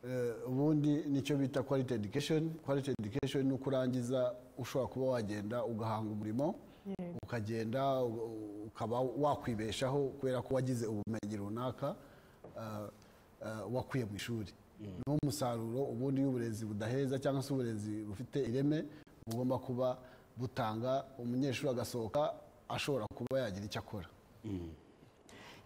Eh, ubundi nicyo bita quality education quality education ni uko urangiza ushobora kuba wagenda ugahanga umurimo ukagenda u- u- ukaba wakwibeshaho kubera ko wagize ubumenyi runaka ah, ah, wakuye mu ishuri ni wo musaruro ubundi w'uburezi budaheza cyangwa se uburezi bufite ireme bugomba kuba butanga umunyeshuri agasohoka ashobora kuba yagira icyo akora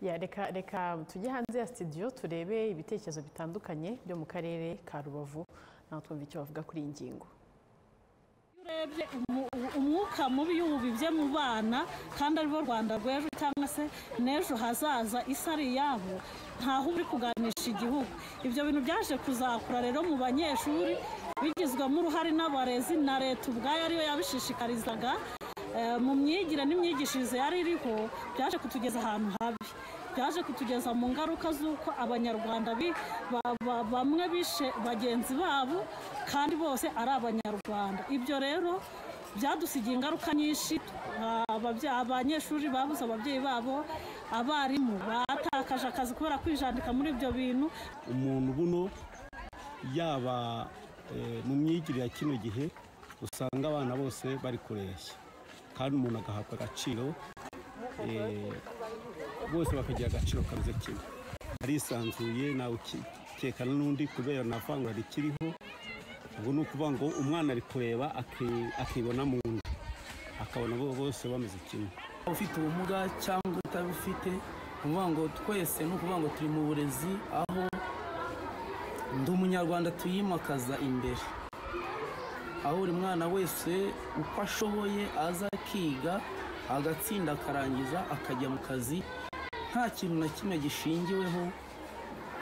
Ya, reka reka tujye hanze ya studio turebe ibitekerezo bitandukanye byo mu karere ka rubavu nawe twumva icyo bavuga kuri iyi ngingo Iyo urebye umu- umwuka mubi iyo ubibye mu bana kandi aribo rwanda rw'ejo cyangwa se n'ejo hazaza isi ari iyabo ntaho uba uri kuganisha igihugu ibyo bintu byaje kuzakura rero mu banyeshuri bigizwemo uruhare n'abarezi na leta ubwayo ariyo yabishishikarizaga Eh, mu myigire n'imyigishirize yari iriho byaje kutugeza ahantu habi byaje kutugeza mu ngaruka z'uko abanyarwanda bi- ba- ba- bamwe bishe bagenzi babo kandi bose ari abanyarwanda ibyo rero byadusigiye ingaruka nyinshi Ah, ababye- abanyeshuri babuze ababyeyi babo abarimu batakaje akazi kubera kwijandika muri ibyo bintu umuntu buno yaba eh, mu myigire ya kino gihe usanga abana bose bari kureshya kandi umuntu agahabwa agaciro eh, bose bakagira agaciro kameze kimwe arisanzuye nawe ukekana n'undi kubera nta vangura rikiriho ubwo ni ukuvuga ngo umwana ari kureba aki- akibona mu nda akabona bo- bose bameze kimwe ufite ubumuga cyangwa utabufite ni ukuvuga ngo twese ni ukuvuga ngo turi mu burezi aho ndi umunyarwanda tuyimakaza imbere aho buri mwana wese uko ashoboye aza akiga agatsinda akarangiza akajya mu kazi nta kintu na kimwe gishingiweho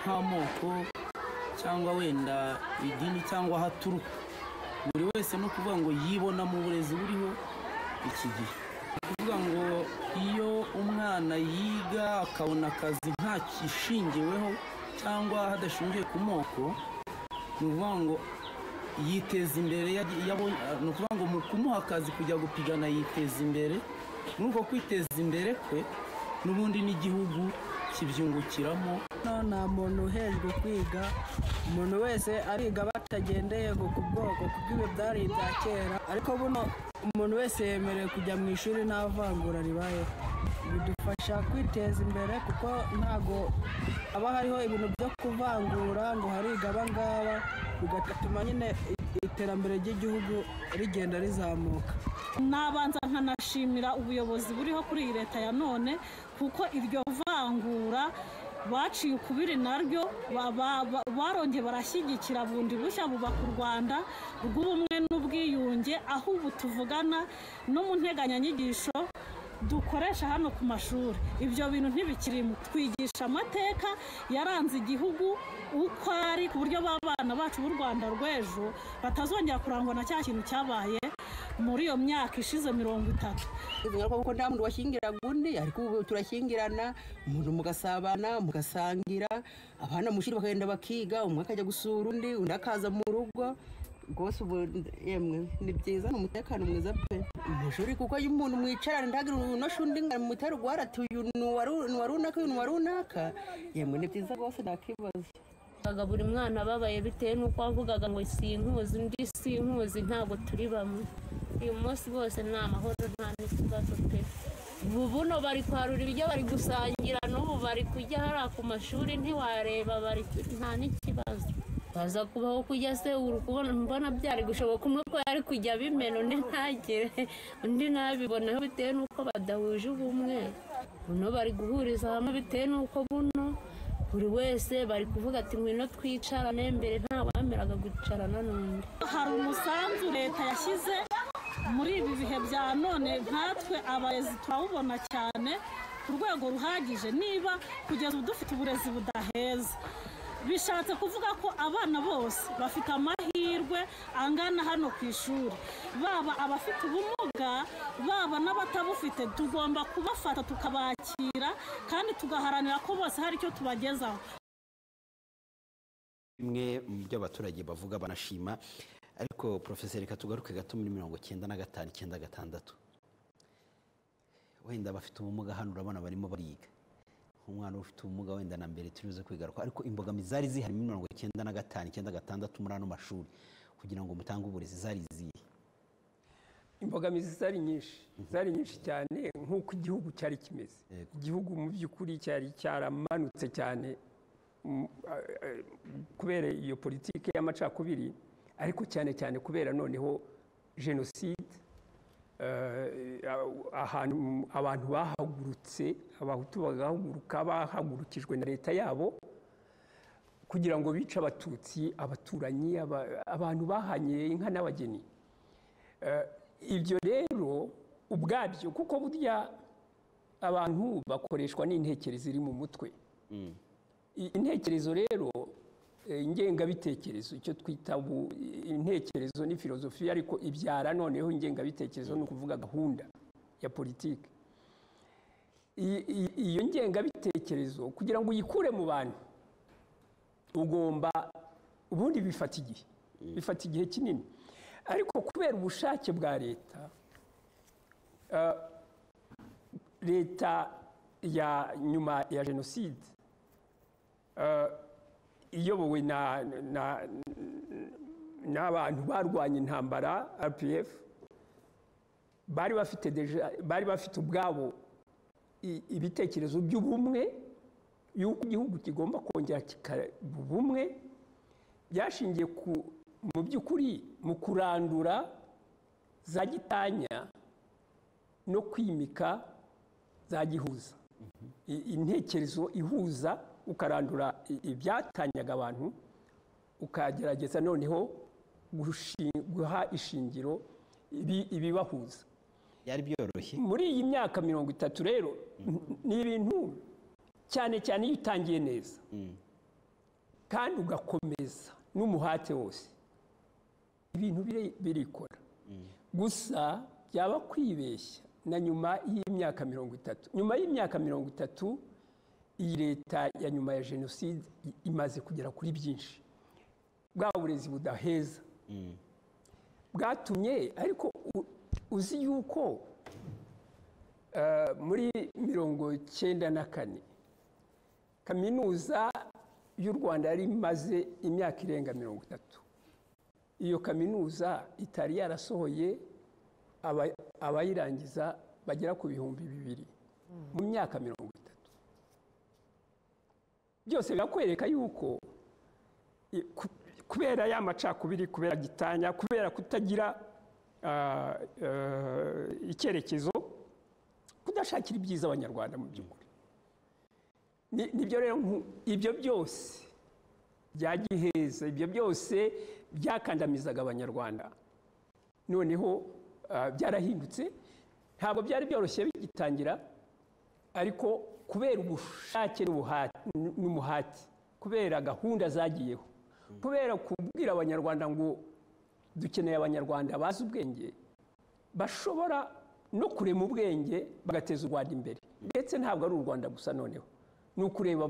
nk'amoko cyangwa wenda idini cyangwa aho aturuka buri wese ni ukuvuga ngo yibona mu burezi buriho iki gihe ni ukuvuga ngo iyo umwana yiga akabona akazi nta kishingiweho cyangwa hadashingiye ku moko ni ukuvuga ngo yiteza imbere yagiye- yabonye- ni ukuvuga ngo mu kumuha akazi kujya gupigana yiteza imbere muri uko kwiteza imbere kwe n'ubundi n'igihugu kibyungukiramo nta muntu uhejwe kwiga umuntu wese ariga batagendeye ku bwoko kuko ibi byari ibya kera ariko buno umuntu wese yemerewe kujya mu ishuri nta vangura ribayeho bidufasha kwiteza imbere kuko ntago haba hariho ibintu byo kuvangura ngo hariga aba ngaba bigatuma nyine iterambere ry'igihugu rigenda rizamuka nabanza nkanashimira ubuyobozi buriho kuri iyi leta ya none kuko iryo vangura baciye ukubiri naryo ba- ba- ba- barongeye barashyigikira bundi bushya bubaka u rwanda rw'ubumwe n'ubwiyunge aho ubu tuvugana no mu nteganyanyigisho dukoresha hano ku mashuri ibyo bintu ntibikirimo twigisha amateka yaranze igihugu uko ari ku buryo b'abana bacu b'u rwanda rw'ejo batazongera kurangwa na cya kintu cyabaye muri iyo myaka ishize mirongo itatu ingaruka kuko nta muntu washyingiraga undi ariko ubu turashyingirana umuntu mugasabana mugasangira abana mu ishuri bakagenda bakiga umwe akajya gusura undi undi akaza mu rugo rwose ubu yemwe ni byiza ni umutekano mwiza pe mu ishuri kuko iyo umuntu mwicarana ntagire unosha undi ngo mutere ugwara ati uyu ni uwa ru- ni uwa runaka uyu ni uwa runaka yemwe ni byiza rwose ntakibazo Wasangaga buri mwana ababaye bitewe n'uko wavugaga ngo sinkuzi undi sinkuzi ntabwo turi bamwe uyu munsi bose ni amahoro nta n'ikibazo pe ubu buno bari kwarura ibiryo bari gusangira n'ubu bari kujya hariya ku mashuri ntiwareba bari nta n'ikibazo baza kubaho kujya se uri kubona mbona byari gushoboka umwe ko yari kujya abimena undi ntagere undi ntabiboneho bitewe n'uko badahuje ubumwe buno bari guhuriza hamwe bitewe n'uko buno buri wese bari kuvuga ati ngwino twicarane mbere nta wameraga kwicarana n'undi hari umusanzu leta yashyize muri ibi bihe bya none nkatwe abarezi turawubona cyane ku rwego ruhagije niba kugeza ubu dufite uburezi budaheza bishatse kuvuga ko abana bose bafite amahirwe angana hano ku ishuri baba abafite ubumuga baba n'abatabufite tugomba kubafata tukabakira kandi tugaharanira ko bose hari icyo tubagezaho bimwe mu byo abaturage bavuga banashima ariko porofeseri reka tugaruke gato muri mirongo icyenda na gatanu icyenda gatandatu wenda abafite ubumuga hano urabona barimo bariga umwana ufite ubumuga wenda na mbere turibuze kwigaruka ariko imbogamizi zari zihari muri mirongo icyenda na gatanu icyenda gatandatu muri ano mashuri kugira ngo mutange uburezi zari izihe imbogamizi zari nyinshi zari nyinshi cyane nk'uko igihugu cyari kimeze Yego. igihugu mu by'ukuri cyari cyaramanutse cyane mm, a- a- kubera iyo politiki y'amacakubiri ariko cyane cyane kubera noneho jenoside eh, a- ahantu abantu bahagurutse abahutu bagahaguruka bahagurukijwe na leta yabo kugira ngo bice abatutsi abaturanyi aba- abantu bahanye inka n'abageni ibyo rero ubwabyo kuko burya abantu bakoreshwa n'intekerezo iri mu mutwe I- intekerezo rero eh, ingengabitekerezo icyo twita ubu- intekerezo ni filozofiya ariko ibyara noneho ingengabitekerezo ni ukuvuga gahunda ya politiki I- i- iyo ngengabitekerezo kugira ngo uyikure mu bantu ugomba ubundi bifata igihe bifata igihe kinini ariko kubera ubushake bwa leta ah, leta ya nyuma ya jenoside ah, iyobowe na- na- n'abantu barwanya intambara rpf bari bafite deja- bari bafite ubwabo i- ibitekerezo by'ubumwe y'uko igihugu kigomba kongera kikaba ubumwe byashingiye ku mu by'ukuri mu kurandura za gitanya no kwimika za gihuza I- intekerezo ihuza ukarandura i- ibyatanyaga abantu ukagerageza noneho gushi- guha ishingiro ibi- ibibahuza byari byoroshye muri iyi myaka mirongo itatu rero ni ibintu cyane cyane iyo utangiye neza kandi ugakomeza n'umuhate wose ibintu biri- birikora gusa byaba kwibeshya na nyuma y'imyaka mirongo itatu nyuma y'imyaka mirongo itatu iyi leta ya nyuma ya jenoside i- imaze kugera kuri byinshi bwa burezi budaheza bwatumye ariko u- uzi yuko eh, muri mirongo cyenda na kane kaminuza y'u rwanda yari imaze imyaka irenga mirongo itatu iyo kaminuza itari yarasohoye aba- abayirangiza bagera ku bihumbi bibiri mu myaka mirongo itatu byose birakwereka yuko i- ku- kubera ya macakubiri kubera gitanya kubera kutagira ah, eh, icyerekezo kudashakira ibyiza abanyarwanda mu by'ukuri Ni- nibyo rero nku- ibyo byose bya giheza ibyo byose byakandamizaga abanyarwanda noneho ah, byarahindutse ntabwo byari byoroshye bigitangira ariko kubera ubushake n'ubuhati- n'umuhati kubera gahunda zagiyeho kubera kubwira abanyarwanda ngo dukeneye abanyarwanda bazi ubwenge bashobora no kurema ubwenge bagateza u rwanda imbere ndetse ntabwo ari u rwanda gusa noneho ni ukureba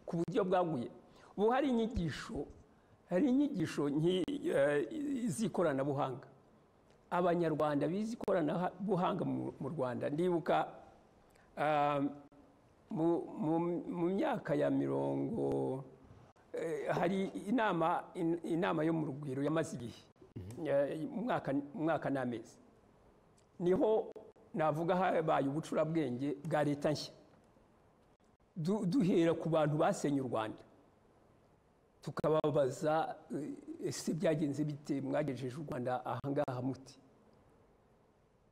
ku buryo bwaguye ubu hari inyigisho hari inyigisho nki- eh, z'ikoranabuhanga abanyarwanda bize ikoranabuhanga mu- mu rwanda ndibuka ah, mu- mu- mu myaka ya mirongo Eh, hari inama in- inama yo mu rugwiro yamaze igihe Eh, umwaka umwaka n'amezi niho navuga habaye ubucurabwenge bwa leta nshya Du- duhera ku bantu basenye u rwanda tukababaza eh, ese byagenze bite mwagejeje u rwanda ahangaha muti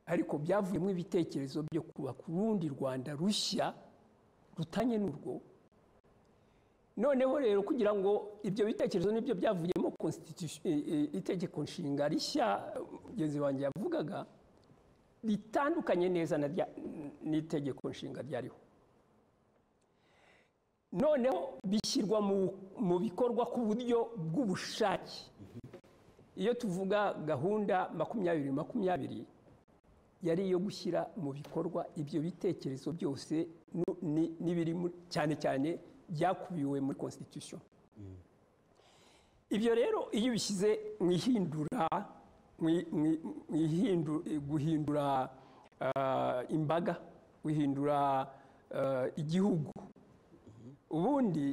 ariko byavuyemo ibitekerezo byo kubaka urundi rwanda rushya rutanye n'urwo noneho rero kugira ngo ibyo bitekerezo nibyo byavuyemo constitution- i- i- itegeko nshinga rishya mugenzi wanjye yavugaga ritandukanye neza na rya- n'itegeko nshinga ryariho noneho bishyirwa mu- mu bikorwa ku buryo bw'ubushake iyo tuvuga gahunda makumyabiri makumyabiri yari iyo gushyira mu bikorwa ibyo bitekerezo byose nu- ni- n'ibiri muri- cyane cyane byakubiwe muri constitution ibyo rero iyo ubishyize mu ihindura mu- mu- mu ihindu- guhindura ah, imbaga guhindura ah, igihugu ubundi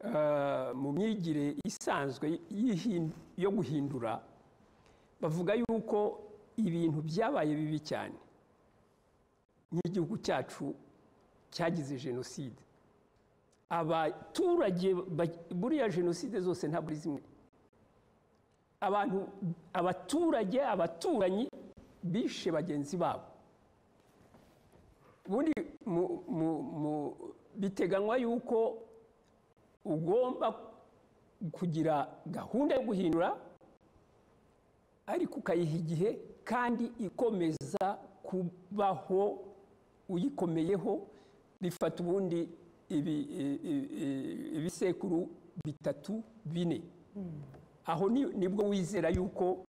ah, mu myigire isanzwe y'ihin- yo guhindura bavuga yuko ibintu byabaye bibi cyane nk'igihugu cyacu cyagize jenoside abaturage ba- buriya jenoside zose ntabwo ari zimwe abantu abaturage abaturanyi bishe bagenzi babo ubundi mu- mu- mu- biteganywa yuko ugomba kugira gahunda yo guhindura ariko ukayiha igihe kandi ikomeza kubaho uyikomeyeho bifata ubundi ibi- i- i- i- ibisekuru bitatu bine aho ni- nibwo wizera yuko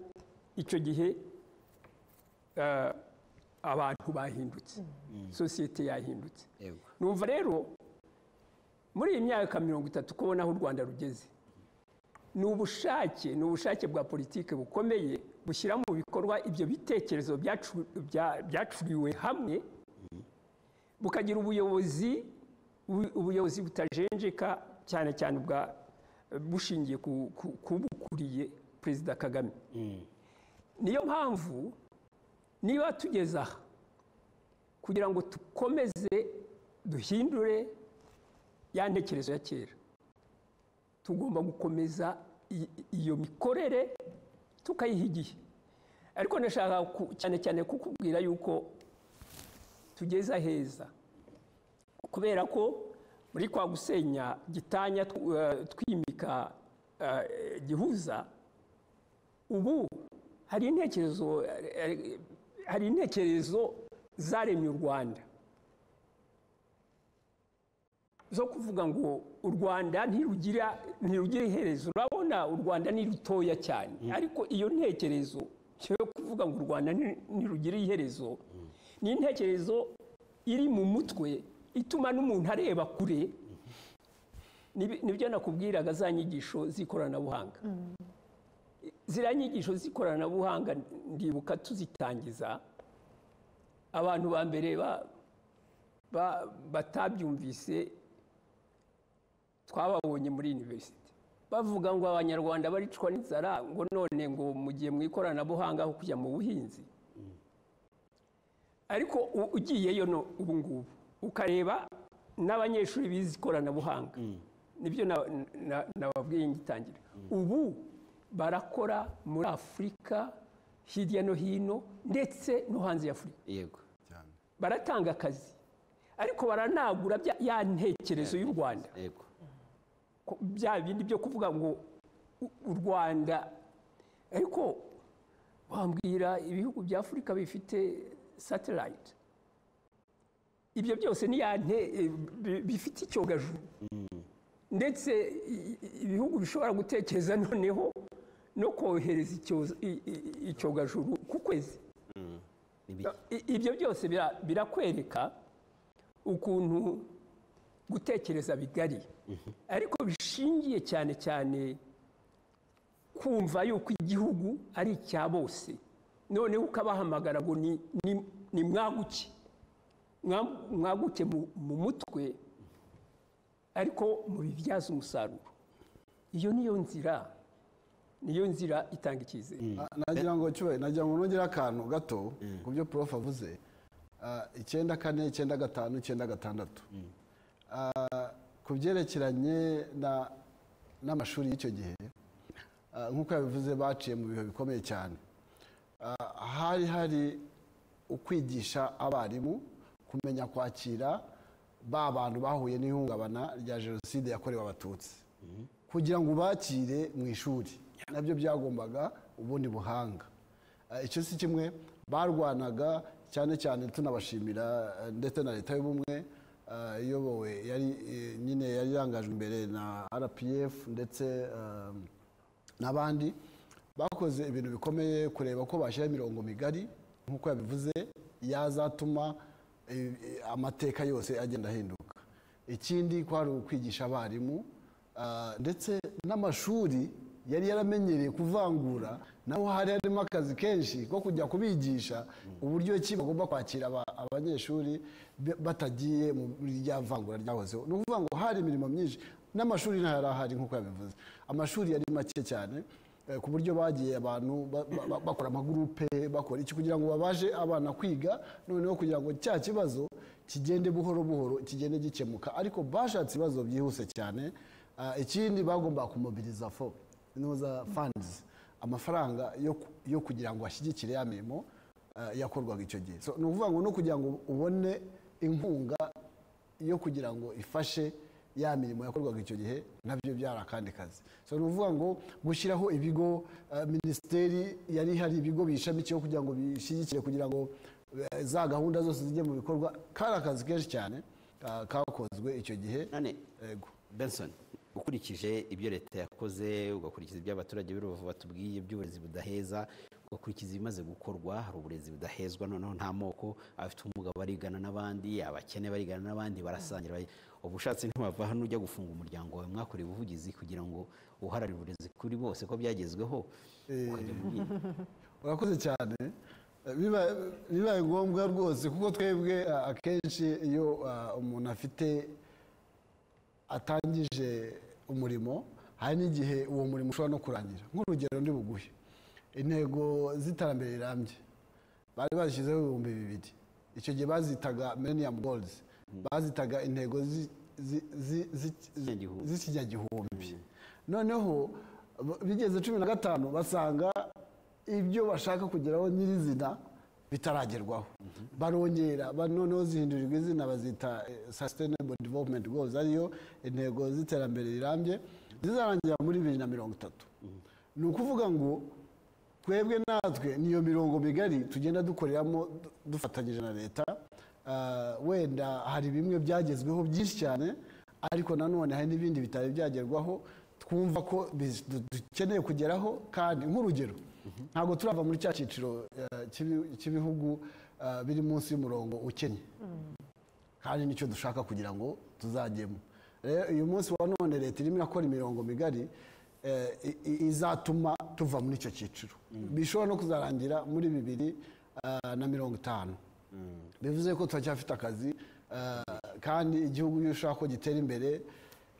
icyo gihe eh, abantu bahindutse sosiyete yahindutse Yego. numva rero muri iyi myaka mirongo itatu kubona aho u rwanda rugeze ni ubushake ni ubushake bwa politiki bukomeye bushyira mu bikorwa ibyo bitekerezo byacu- bya- byacuriwe hamwe bukagira ubuyobozi ubu- ubuyobozi butajenjeka cyane cyane bwa bushingiye ku- ku- ku bukuriye perezida kagame niyo mpamvu niba tugeze aha kugira ngo dukomeze duhindure ya ntekerezo ya kera tugomba gukomeza i- iyo mikorere tukayiha igihe ariko ndashaka ku- cyane cyane kukubwira yuko tugeze aheza kubera ko muri kwa gusenya gitanya tw- eh, twimika eh, gihuza ubu hari intekerezo eh, eh, hari intekerezo zaremye u rwanda zo kuvuga ngo u rwanda ntirugira ntirugira iherezo urabona u rwanda ni rutoya cyane ariko iyo ntekerezo yo kuvuga ngo u rwanda ni- ntirugira iherezo ni intekerezo iri mu mutwe ituma n'umuntu areba kure Nibi- nibyo nakubwiraga za nyigisho z'ikoranabuhanga ziriya nyigisho z'ikoranabuhanga ndibuka tuzitangiza abantu ba mbere ba- ba- batabyumvise twababonye muri univerisite bavuga ngo abanyarwanda baricwa n'inzara ngo none ngo mu gihe mu ikoranabuhanga aho kujya mu buhinzi ariko u- ugiyeyo no ubu ngubu ukareba n'abanyeshuri bize ikoranabuhanga nibyo na- na- nababwiye ngitangira ubu barakora muri afurika hirya no hino ndetse no hanze ya afurika yego baratanga akazi ariko baranagura bya- ya ntekerezo y'u rwanda yego ko- bya bindi byo kuvuga ngo u- u rwanda ariko wambwira ibihugu bya afurika bifite satellite ibyo byose ni ya nte eh, bi- bifite icyogajuru ndetse i- i- ibihugu bishobora gutekereza noneho no kohereza icyoza- i- i- icyogajuru ku kwezi I- ibyo byose bira- birakwereka ukuntu gutekereza bigari ariko bishingiye cyane cyane kumva yuko igihugu ari icya bose noneho ukabahamagara ngo ni- ni- ni mwaguke Mwa- mwaguke mu- mu mutwe ariko mubibyaze umusaruro iyo niyo nzira niyo nzira itanga icyizere Na- nagira ngo cyubahiro nagira ngo nongere akantu gato ku byo prof avuze Ah, icyenda kane icyenda gatanu icyenda gatandatu Ah, ku byerekeranye na- n'amashuri y'icyo gihe ah, nk'uko yabivuze baciye mu bihe bikomeye cyane Ah, hari hari ukwigisha abarimu kumenya kwakira ba bantu bahuye n'ihungabana rya jenoside yakorewe abatutsi kugira ngo ubakire mu ishuri nabyo byagombaga ubundi buhanga Eh, icyo si kimwe barwanaga cyane cyane tunabashimira eh, ndetse na leta y'ubumwe eh, iyobowe yari eh, nyine yari irangajwe imbere na rpf ndetse eh, n'abandi bakoze ibintu bikomeye kureba ko bashyiraho imirongo migari nk'uko yabivuze yazatuma eh, eh, amateka yose agenda ahinduka ikindi ko hari ukwigisha abarimu ah, ndetse n'amashuri yari yaramenyereye kuvangura naho hari harimo akazi kenshi ko kujya kubigisha uburyo ki bagomba kwakira aba- abanyeshuri be- batagiye muri rya vangura ryahozeho ni ukuvuga ngo hari imirimo myinshi n'amashuri ntayari ahari nk'uko yabivuze amashuri yari make cyane Eh, ku buryo bagiye abantu ba- ba- ba- bakora amagurupe bakora iki kugira ngo babashe abana kwiga noneho kugira ngo cya kibazo kigende buhoro buhoro kigende gikemuka ariko bashatse ibibazo byihuse cyane Ah, ikindi bagomba kumobiriza fo inoza funds amafaranga yo ku- yo kugira ngo ashyigikire ya mirimo ah, yakorwaga icyo gihe So, ni ukuvuga ngo no kugira ngo ubone inkunga yo kugira ngo ifashe ya mirimo yakorwaga icyo gihe nabyo byari akandi kazi so ni ukuvuga ngo gushyiraho ibigo eh, minisiteri yari hari ibigo biyishamikiyeho kugira ngo bishyigikire kugira ngo eh, za gahunda zose zijye mu bikorwa kari akazi kenshi cyane ah, kakozwe icyo gihe none yego benson ukurikije ibyo leta yakoze ugakurikiza ibyo abaturage b'urubavu batubwiye by'uburezi budaheza ugakurikiza ibimaze gukorwa hari uburezi budahezwa noneho nta moko abafite ubumuga barigana n'abandi abakene barigana n'abandi barasangira bari- uba ushatse ntiwava hano ujya gufunga umuryango wawe mwakoreye ubuvugizi kugira ngo uharanire uburezi kuri bose ko byagezweho ukajya mu bindi urakoze cyane Eh, biba- bibaye ngombwa rwose kuko twebwe ah, akenshi iyo ah, umuntu afite atangije umurimo hari n'igihe uwo murimo ushobora no kurangira nk'urugero ndi buguhe intego z'iterambere rirambye bari bazishyizeho ibihumbi bibiri icyo gihe bazitaga millennium goals bazitaga intego zi- zi- zi- zi- Z'ikinyagihumbi. z'ikinyagihumbi noneho b- bigeze cumi na gatanu basanga ibyo bashaka kugeraho nyirizina bitaragerwaho barongera ba- noneho zihindurirwa izina bazita eh, sustainable development goals ariyo intego z'iterambere rirambye zizarangira muri bibiri na mirongo itatu ni ukuvuga ngo twebwe natwe niyo mirongo migari tugenda dukoreramo du- dufatanyije na leta Ah, wenda hari bimwe byagezweho byinshi cyane ariko nanone hari n'ibindi bitari byagerwaho twumva ko biz- du- dukeneye kugeraho kandi nk'urugero ntabwo turava muri cya cyiciro eh, cy'ibi- cy'ibihugu eh, biri munsi y'umurongo ukennye kandi nicyo dushaka kugira ngo tuzajyemo rero uyu munsi wa none leta irimo irakora imirongo migari eh, i- i- izatuma tuva muri icyo cyiciro bishobora no kuzarangira muri bibiri eh, na mirongo itanu bivuze ko turacyafite akazi eh, kandi igihugu iyo ushaka ko gitera imbere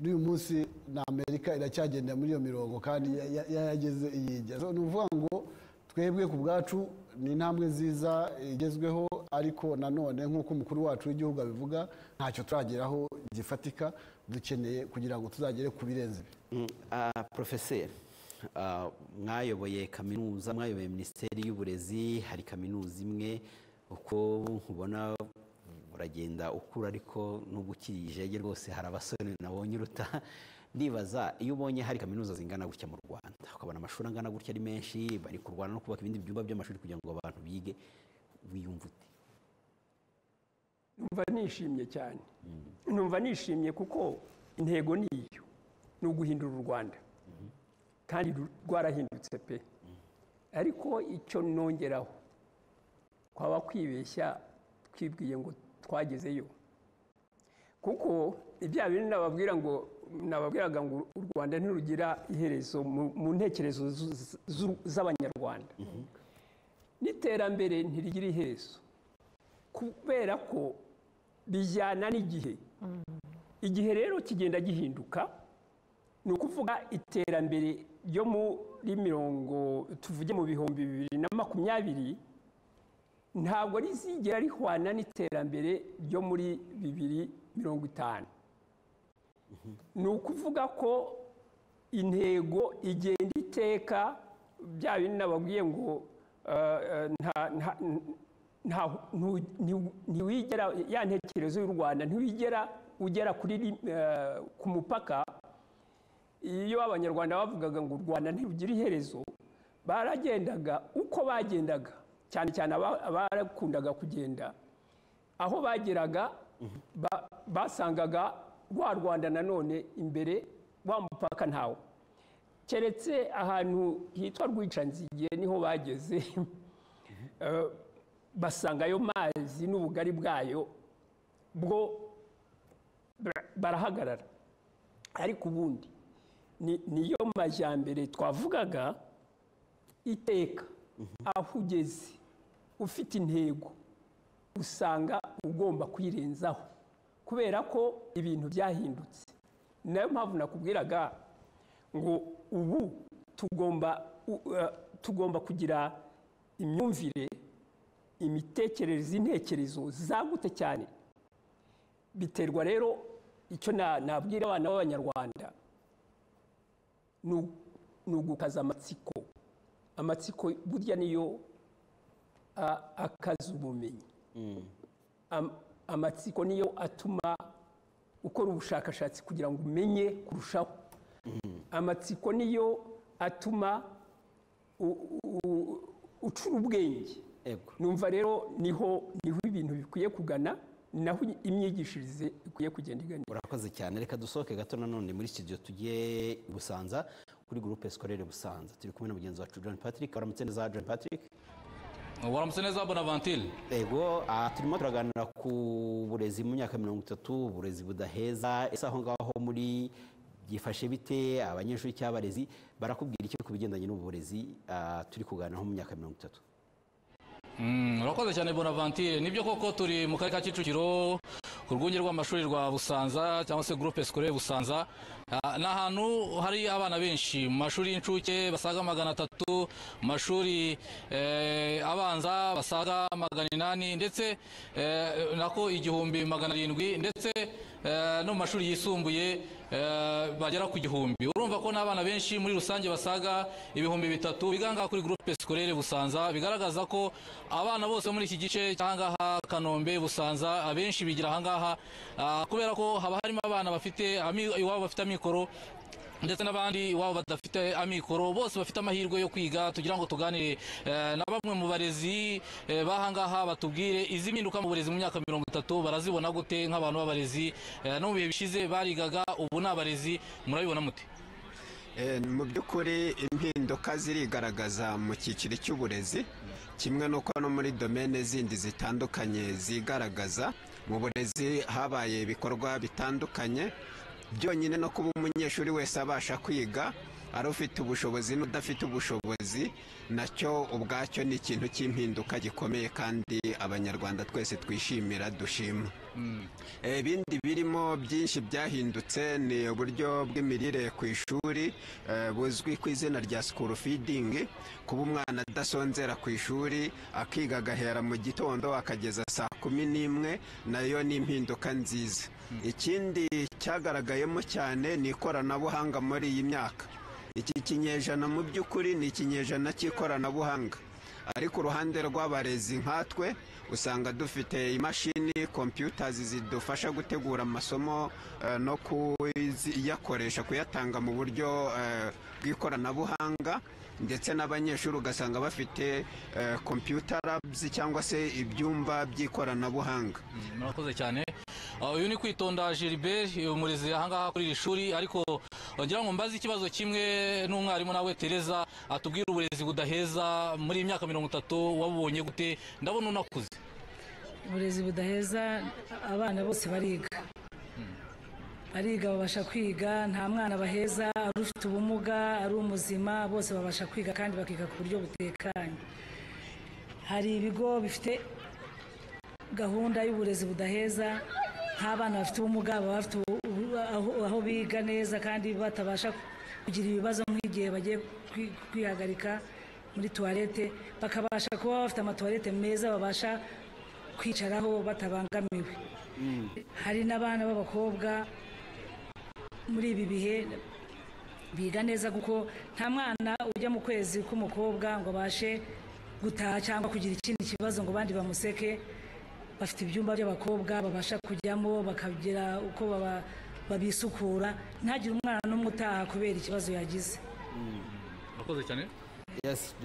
n'uyu munsi na amerika iracyagenda muri iyo mirongo kandi ya- ya- yarageze iyijya So, ni ukuvuga ngo twebwe ku bwacu ni intambwe nziza igezweho ariko nanone nk'uko umukuru wacu w'igihugu abivuga ntacyo turageraho gifatika dukeneye kugira ngo tuzagere ku birenze ibi Mm, ah, porofeseri ah, mwayoboye kaminuza mwayoboye minisiteri y'uburezi hari kaminuza imwe uko ubona uragenda ukura ariko nubwo ukiri ijege rwose hari abasore nabonye uruta ndibaza iyo ubonye hari kaminuza zingana gutya mu rwanda ukabona amashuri angana gutya ari menshi bari kurwana no kubaka ibindi byumba by'amashuri kugira ngo abantu bige wiyumva ute numva nishimye cyane numva nishimye kuko intego ni iyo ni uguhindura u rwanda kandi ru- rwarahindutse pe ariko icyo nongeraho twaba kwibeshya twibwiye ngo twagezeyo kuko ibya bintu nababwira ngo nababwiraga ngo u rwanda ntirugira iherezo mu- mu ntekerezo zu- zu- z'abanyarwanda n'iterambere ntirigira iherezo kubera ko bijyana n'igihe igihe rero kigenda gihinduka ni ukuvuga iterambere ryo muri mirongo tuvuge mu bihumbi bibiri na makumyabiri ntabwo rizigera rihwana n'iterambere ryo muri bibiri mirongo itanu ni ukuvuga ko intego igenda iteka bya bindi nababwiye ngo eh, eh, nta- nta- nta ntu- nti- ntiwigera ya ntekerezo y'u rwanda ntiwigera ugera kuri ri- eh, ku mupaka iyo abanyarwanda bavugaga ngo u rwanda ntirugira iherezo baragendaga uko bagendaga cyane cyane aba- abakundaga kugenda aho bageraga ba- basangaga rwa rwanda nanone imbere wa mupaka ntawo keretse ahantu hitwa rwicanzigihe niho bageze Eh, basanga ayo mazi n'ubugari bwayo bwo bara- barahagarara ariko ubundi ni- niyo majyambere twavugaga iteka aho ugeze ufite intego usanga ugomba kwirenzaho kubera ko ibintu byahindutse ni nayo mpamvu nakubwiraga ngo ubu tugomba u- eh, tugomba kugira imyumvire imitekerereze intekerezo zagutse cyane biterwa rero icyo na- nabwira abana b'abanyarwanda ni u- ni ugukaza amatsiko amatsiko burya niyo a- akaza ubumenyi Am- amatsiko niyo atuma ukora ubushakashatsi kugira ngo umenye kurushaho amatsiko niyo atuma u- u- ucura ubwenge ego numva rero niho niho ibintu bikwiye kugana ni naho imyigishirize ikwiye kugenda igana urakoze cyane reka dusohoke gato nanone muri studio tujye i busanza kuri groupe scolaire busanza turi kumwe na mugenzi wacu john patrick waramutse neza john patrick waramutse neza bonavantile yego ah, turimo turaganira ku burezi mu myaka mirongo itatu uburezi budaheza ese aho ngaho muri byifashe bite abanyeshuri cyangwa abarezi barakubwira iki ku bigendanye n'uburezi ah, turi kuganiraho mu myaka mirongo itatu Mm, urakoze cyane bonavantile nibyo koko turi mu karere ka kicukiro ku rwunge rw'amashuri rwa busanza cyangwa se groupe scolaire busanza Ah, ni ahantu hari abana benshi mu mashuri y'incuke basaga magana atatu mu mashuri eh, abanza basaga magana inani ndetse eh, nako igihumbi magana arindwi ndetse eh, no mu mashuri yisumbuye eh, bagera ku gihumbi urumva ko n'abana benshi muri rusange basaga ibihumbi bitatu bigangaha kuri groupe scolaire busanza bigaragaza ko abana bose muri iki gice cy'ahangaha kanombe busanza abenshi bigira ahangaha ah, kubera ko haba harimo abana bafite ami- iwabo bafite amikoro ndetse n'abandi iwabo badafite amikoro bose bafite amahirwe yo kwiga tugira ngo tuganire eh, na bamwe mu barezi eh, bahangaha batubwire izi mpinduka mu burezi mu myaka mirongo itatu barazibona gute nk'abantu b'abarezi eh, no mu bihe bishize barigaga ubu ni abarezi murabibona mute Eh, mu by'ukuri impinduka zirigaragaza mu cyiciro cy'uburezi kimwe n'uko no muri domene zindi zitandukanye zigaragaza mu burezi habaye ibikorwa bitandukanye byonyine no kuba umunyeshuri wese abasha kwiga ari ufite ubushobozi n'udafite ubushobozi nacyo ubwacyo ni ikintu cy'impinduka gikomeye kandi abanyarwanda twese twishimira dushima Eh, ibindi birimo byinshi byahindutse ni uburyo bw'imirire ku ishuri eh, buzwi ku izina rya sikuru feeding kuba umwana adasonzera ku ishuri akiga agahera mu gitondo akageza saa kumi n'imwe nayo ni impinduka nziza ikindi cyagaragayemo cyane ni ikoranabuhanga muri iyi myaka iki kinyejana mu by'ukuri ni ikinyejana cy'ikoranabuhanga ariko uruhande rw'abarezi nkatwe usanga dufite imashini computers zidufasha gutegura amasomo eh, no kuyakoresha kuyatanga mu buryo eh, bw'ikoranabuhanga ndetse n'abanyeshuri ugasanga bafite eh, computer labs cyangwa se ibyumba by'ikoranabuhanga murakoze cyane Ah, uyu ni kwitonda Gilbert umurezi ahangaha kuri iri shuri ariko ngira ngo mbaze ikibazo kimwe n'umwarimu nawe Tereza atubwire uburezi budaheza muri iyi myaka mirongo itatu wabubonye gute ndabona unakuze uburezi budaheza abana bose bariga bariga babasha kwiga nta mwana baheza ari ufite ubumuga ari umuzima bose babasha kwiga kandi bakiga ku buryo butekanye hari ibigo bifite gahunda y'uburezi budaheza nk'abana bafite ubumuga baba bafite ubu- ubu- aho- aho biga neza kandi batabasha kugira ibibazo nk'igihe bagiye kwi- kwihagarika muri tuwarete bakabasha kuba bafite amatuwarete meza babasha kwicaraho batabangamiwe hari n'abana b'abakobwa muri ibi bihe biga neza kuko nta mwana ujya mu kwezi k'umukobwa ngo abashe gutaha cyangwa kugira ikindi kibazo ngo abandi bamuseke bafite ibyumba by'abakobwa babasha kujyamo bakagira uko baba- babisukura ntagire umwana n'umwe utaha kubera ikibazo yagize murakoze cyane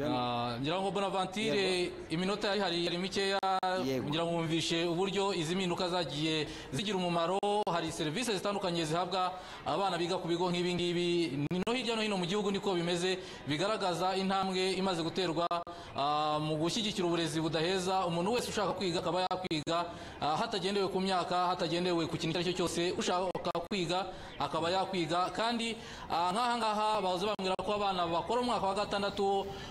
Ah, ngira ngo bonavantire iminota yari hari yari mikeya ngira ngo wumvishe uburyo izi mpinduka zagiye zigira umumaro hari serivisi zitandukanye zihabwa abana biga ku bigo nk'ibi ngibi Ni no hirya no hino mu gihugu niko bimeze bigaragaza intambwe imaze guterwa ah, mu gushyigikira uburezi budaheza umuntu wese ushaka kwiga akaba yakwiga ah, hatagendewe ku myaka hatagendewe ku kintu icyo ari cyo cyose ushaka kwiga akaba yakwiga kandi ah, nk'aha ngaha baza bambwira ko abana bakora umwaka wa gatandatu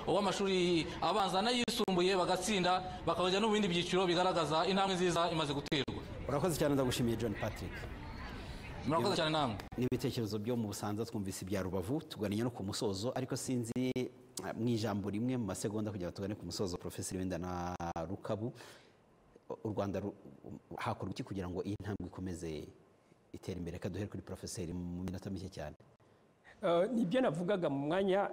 w'amashuri abanza n'ayisumbuye bagatsinda bakajya no mu bindi byiciro bigaragaza intambwe nziza imaze guterwa urakoze cyane ndagushimiye john patrick murakoze cyane namwe n'ibitekerezo byo mu busanza twumvise ibya rubavu tuganira no ku musozo ariko sinzi eh, mu ijambo rimwe mu masegonda kugira ngo tugane ku musozo porofeseri wenda na rukabu u rwanda ru- hakorwa iki kugira ngo iyi ntambwe ikomeze itere imbere reka duhere kuri porofeseri mu minota mike cyane Eh, ni ibyo navugaga mu mwanya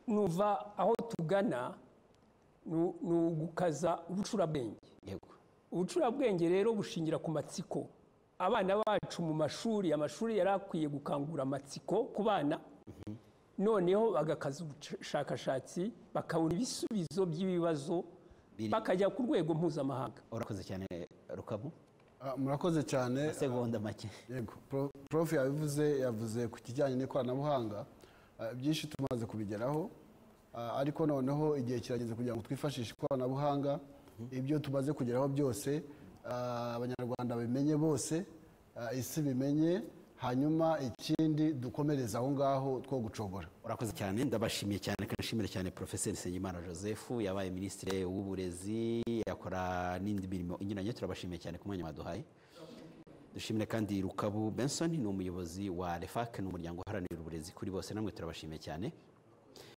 nuva aho tugana nu- ni ugukaza ubucurabwenge ubucurabwenge rero bushingira ku matsiko abana bacu mu mashuri amashuri yari akwiye gukangura amatsiko ku bana noneho bagakaza ubushakashatsi bakabona ibisubizo by'ibibazo bakajya ku rwego mpuzamahanga urakoze cyane rukabu Ah, murakoze cyane segonda make yego Pro- prof yabivuze yavuze ku kijyanye n'ikoranabuhanga Ah, byinshi tumaze kubigeraho Ah, ariko noneho igihe kirageze kugira ngo twifashishe ikoranabuhanga ibyo tumaze kugeraho byose ah, abanyarwanda babimenye bose ah, isi bimenye hanyuma ikindi dukomereze aho ngaho two gucogora urakoze cyane ndabashimiye cyane reka nshimire cyane porofeseri nsengimana joseph yabaye minisitiri w'uburezi yakora n'indi mirimo inyuranye turabashimiye cyane ku mwanya baduhaye dushimire kandi rukabu benson ni umuyobozi wa refak ni umuryango uharanira uburezi kuri bose namwe turabashimiye cyane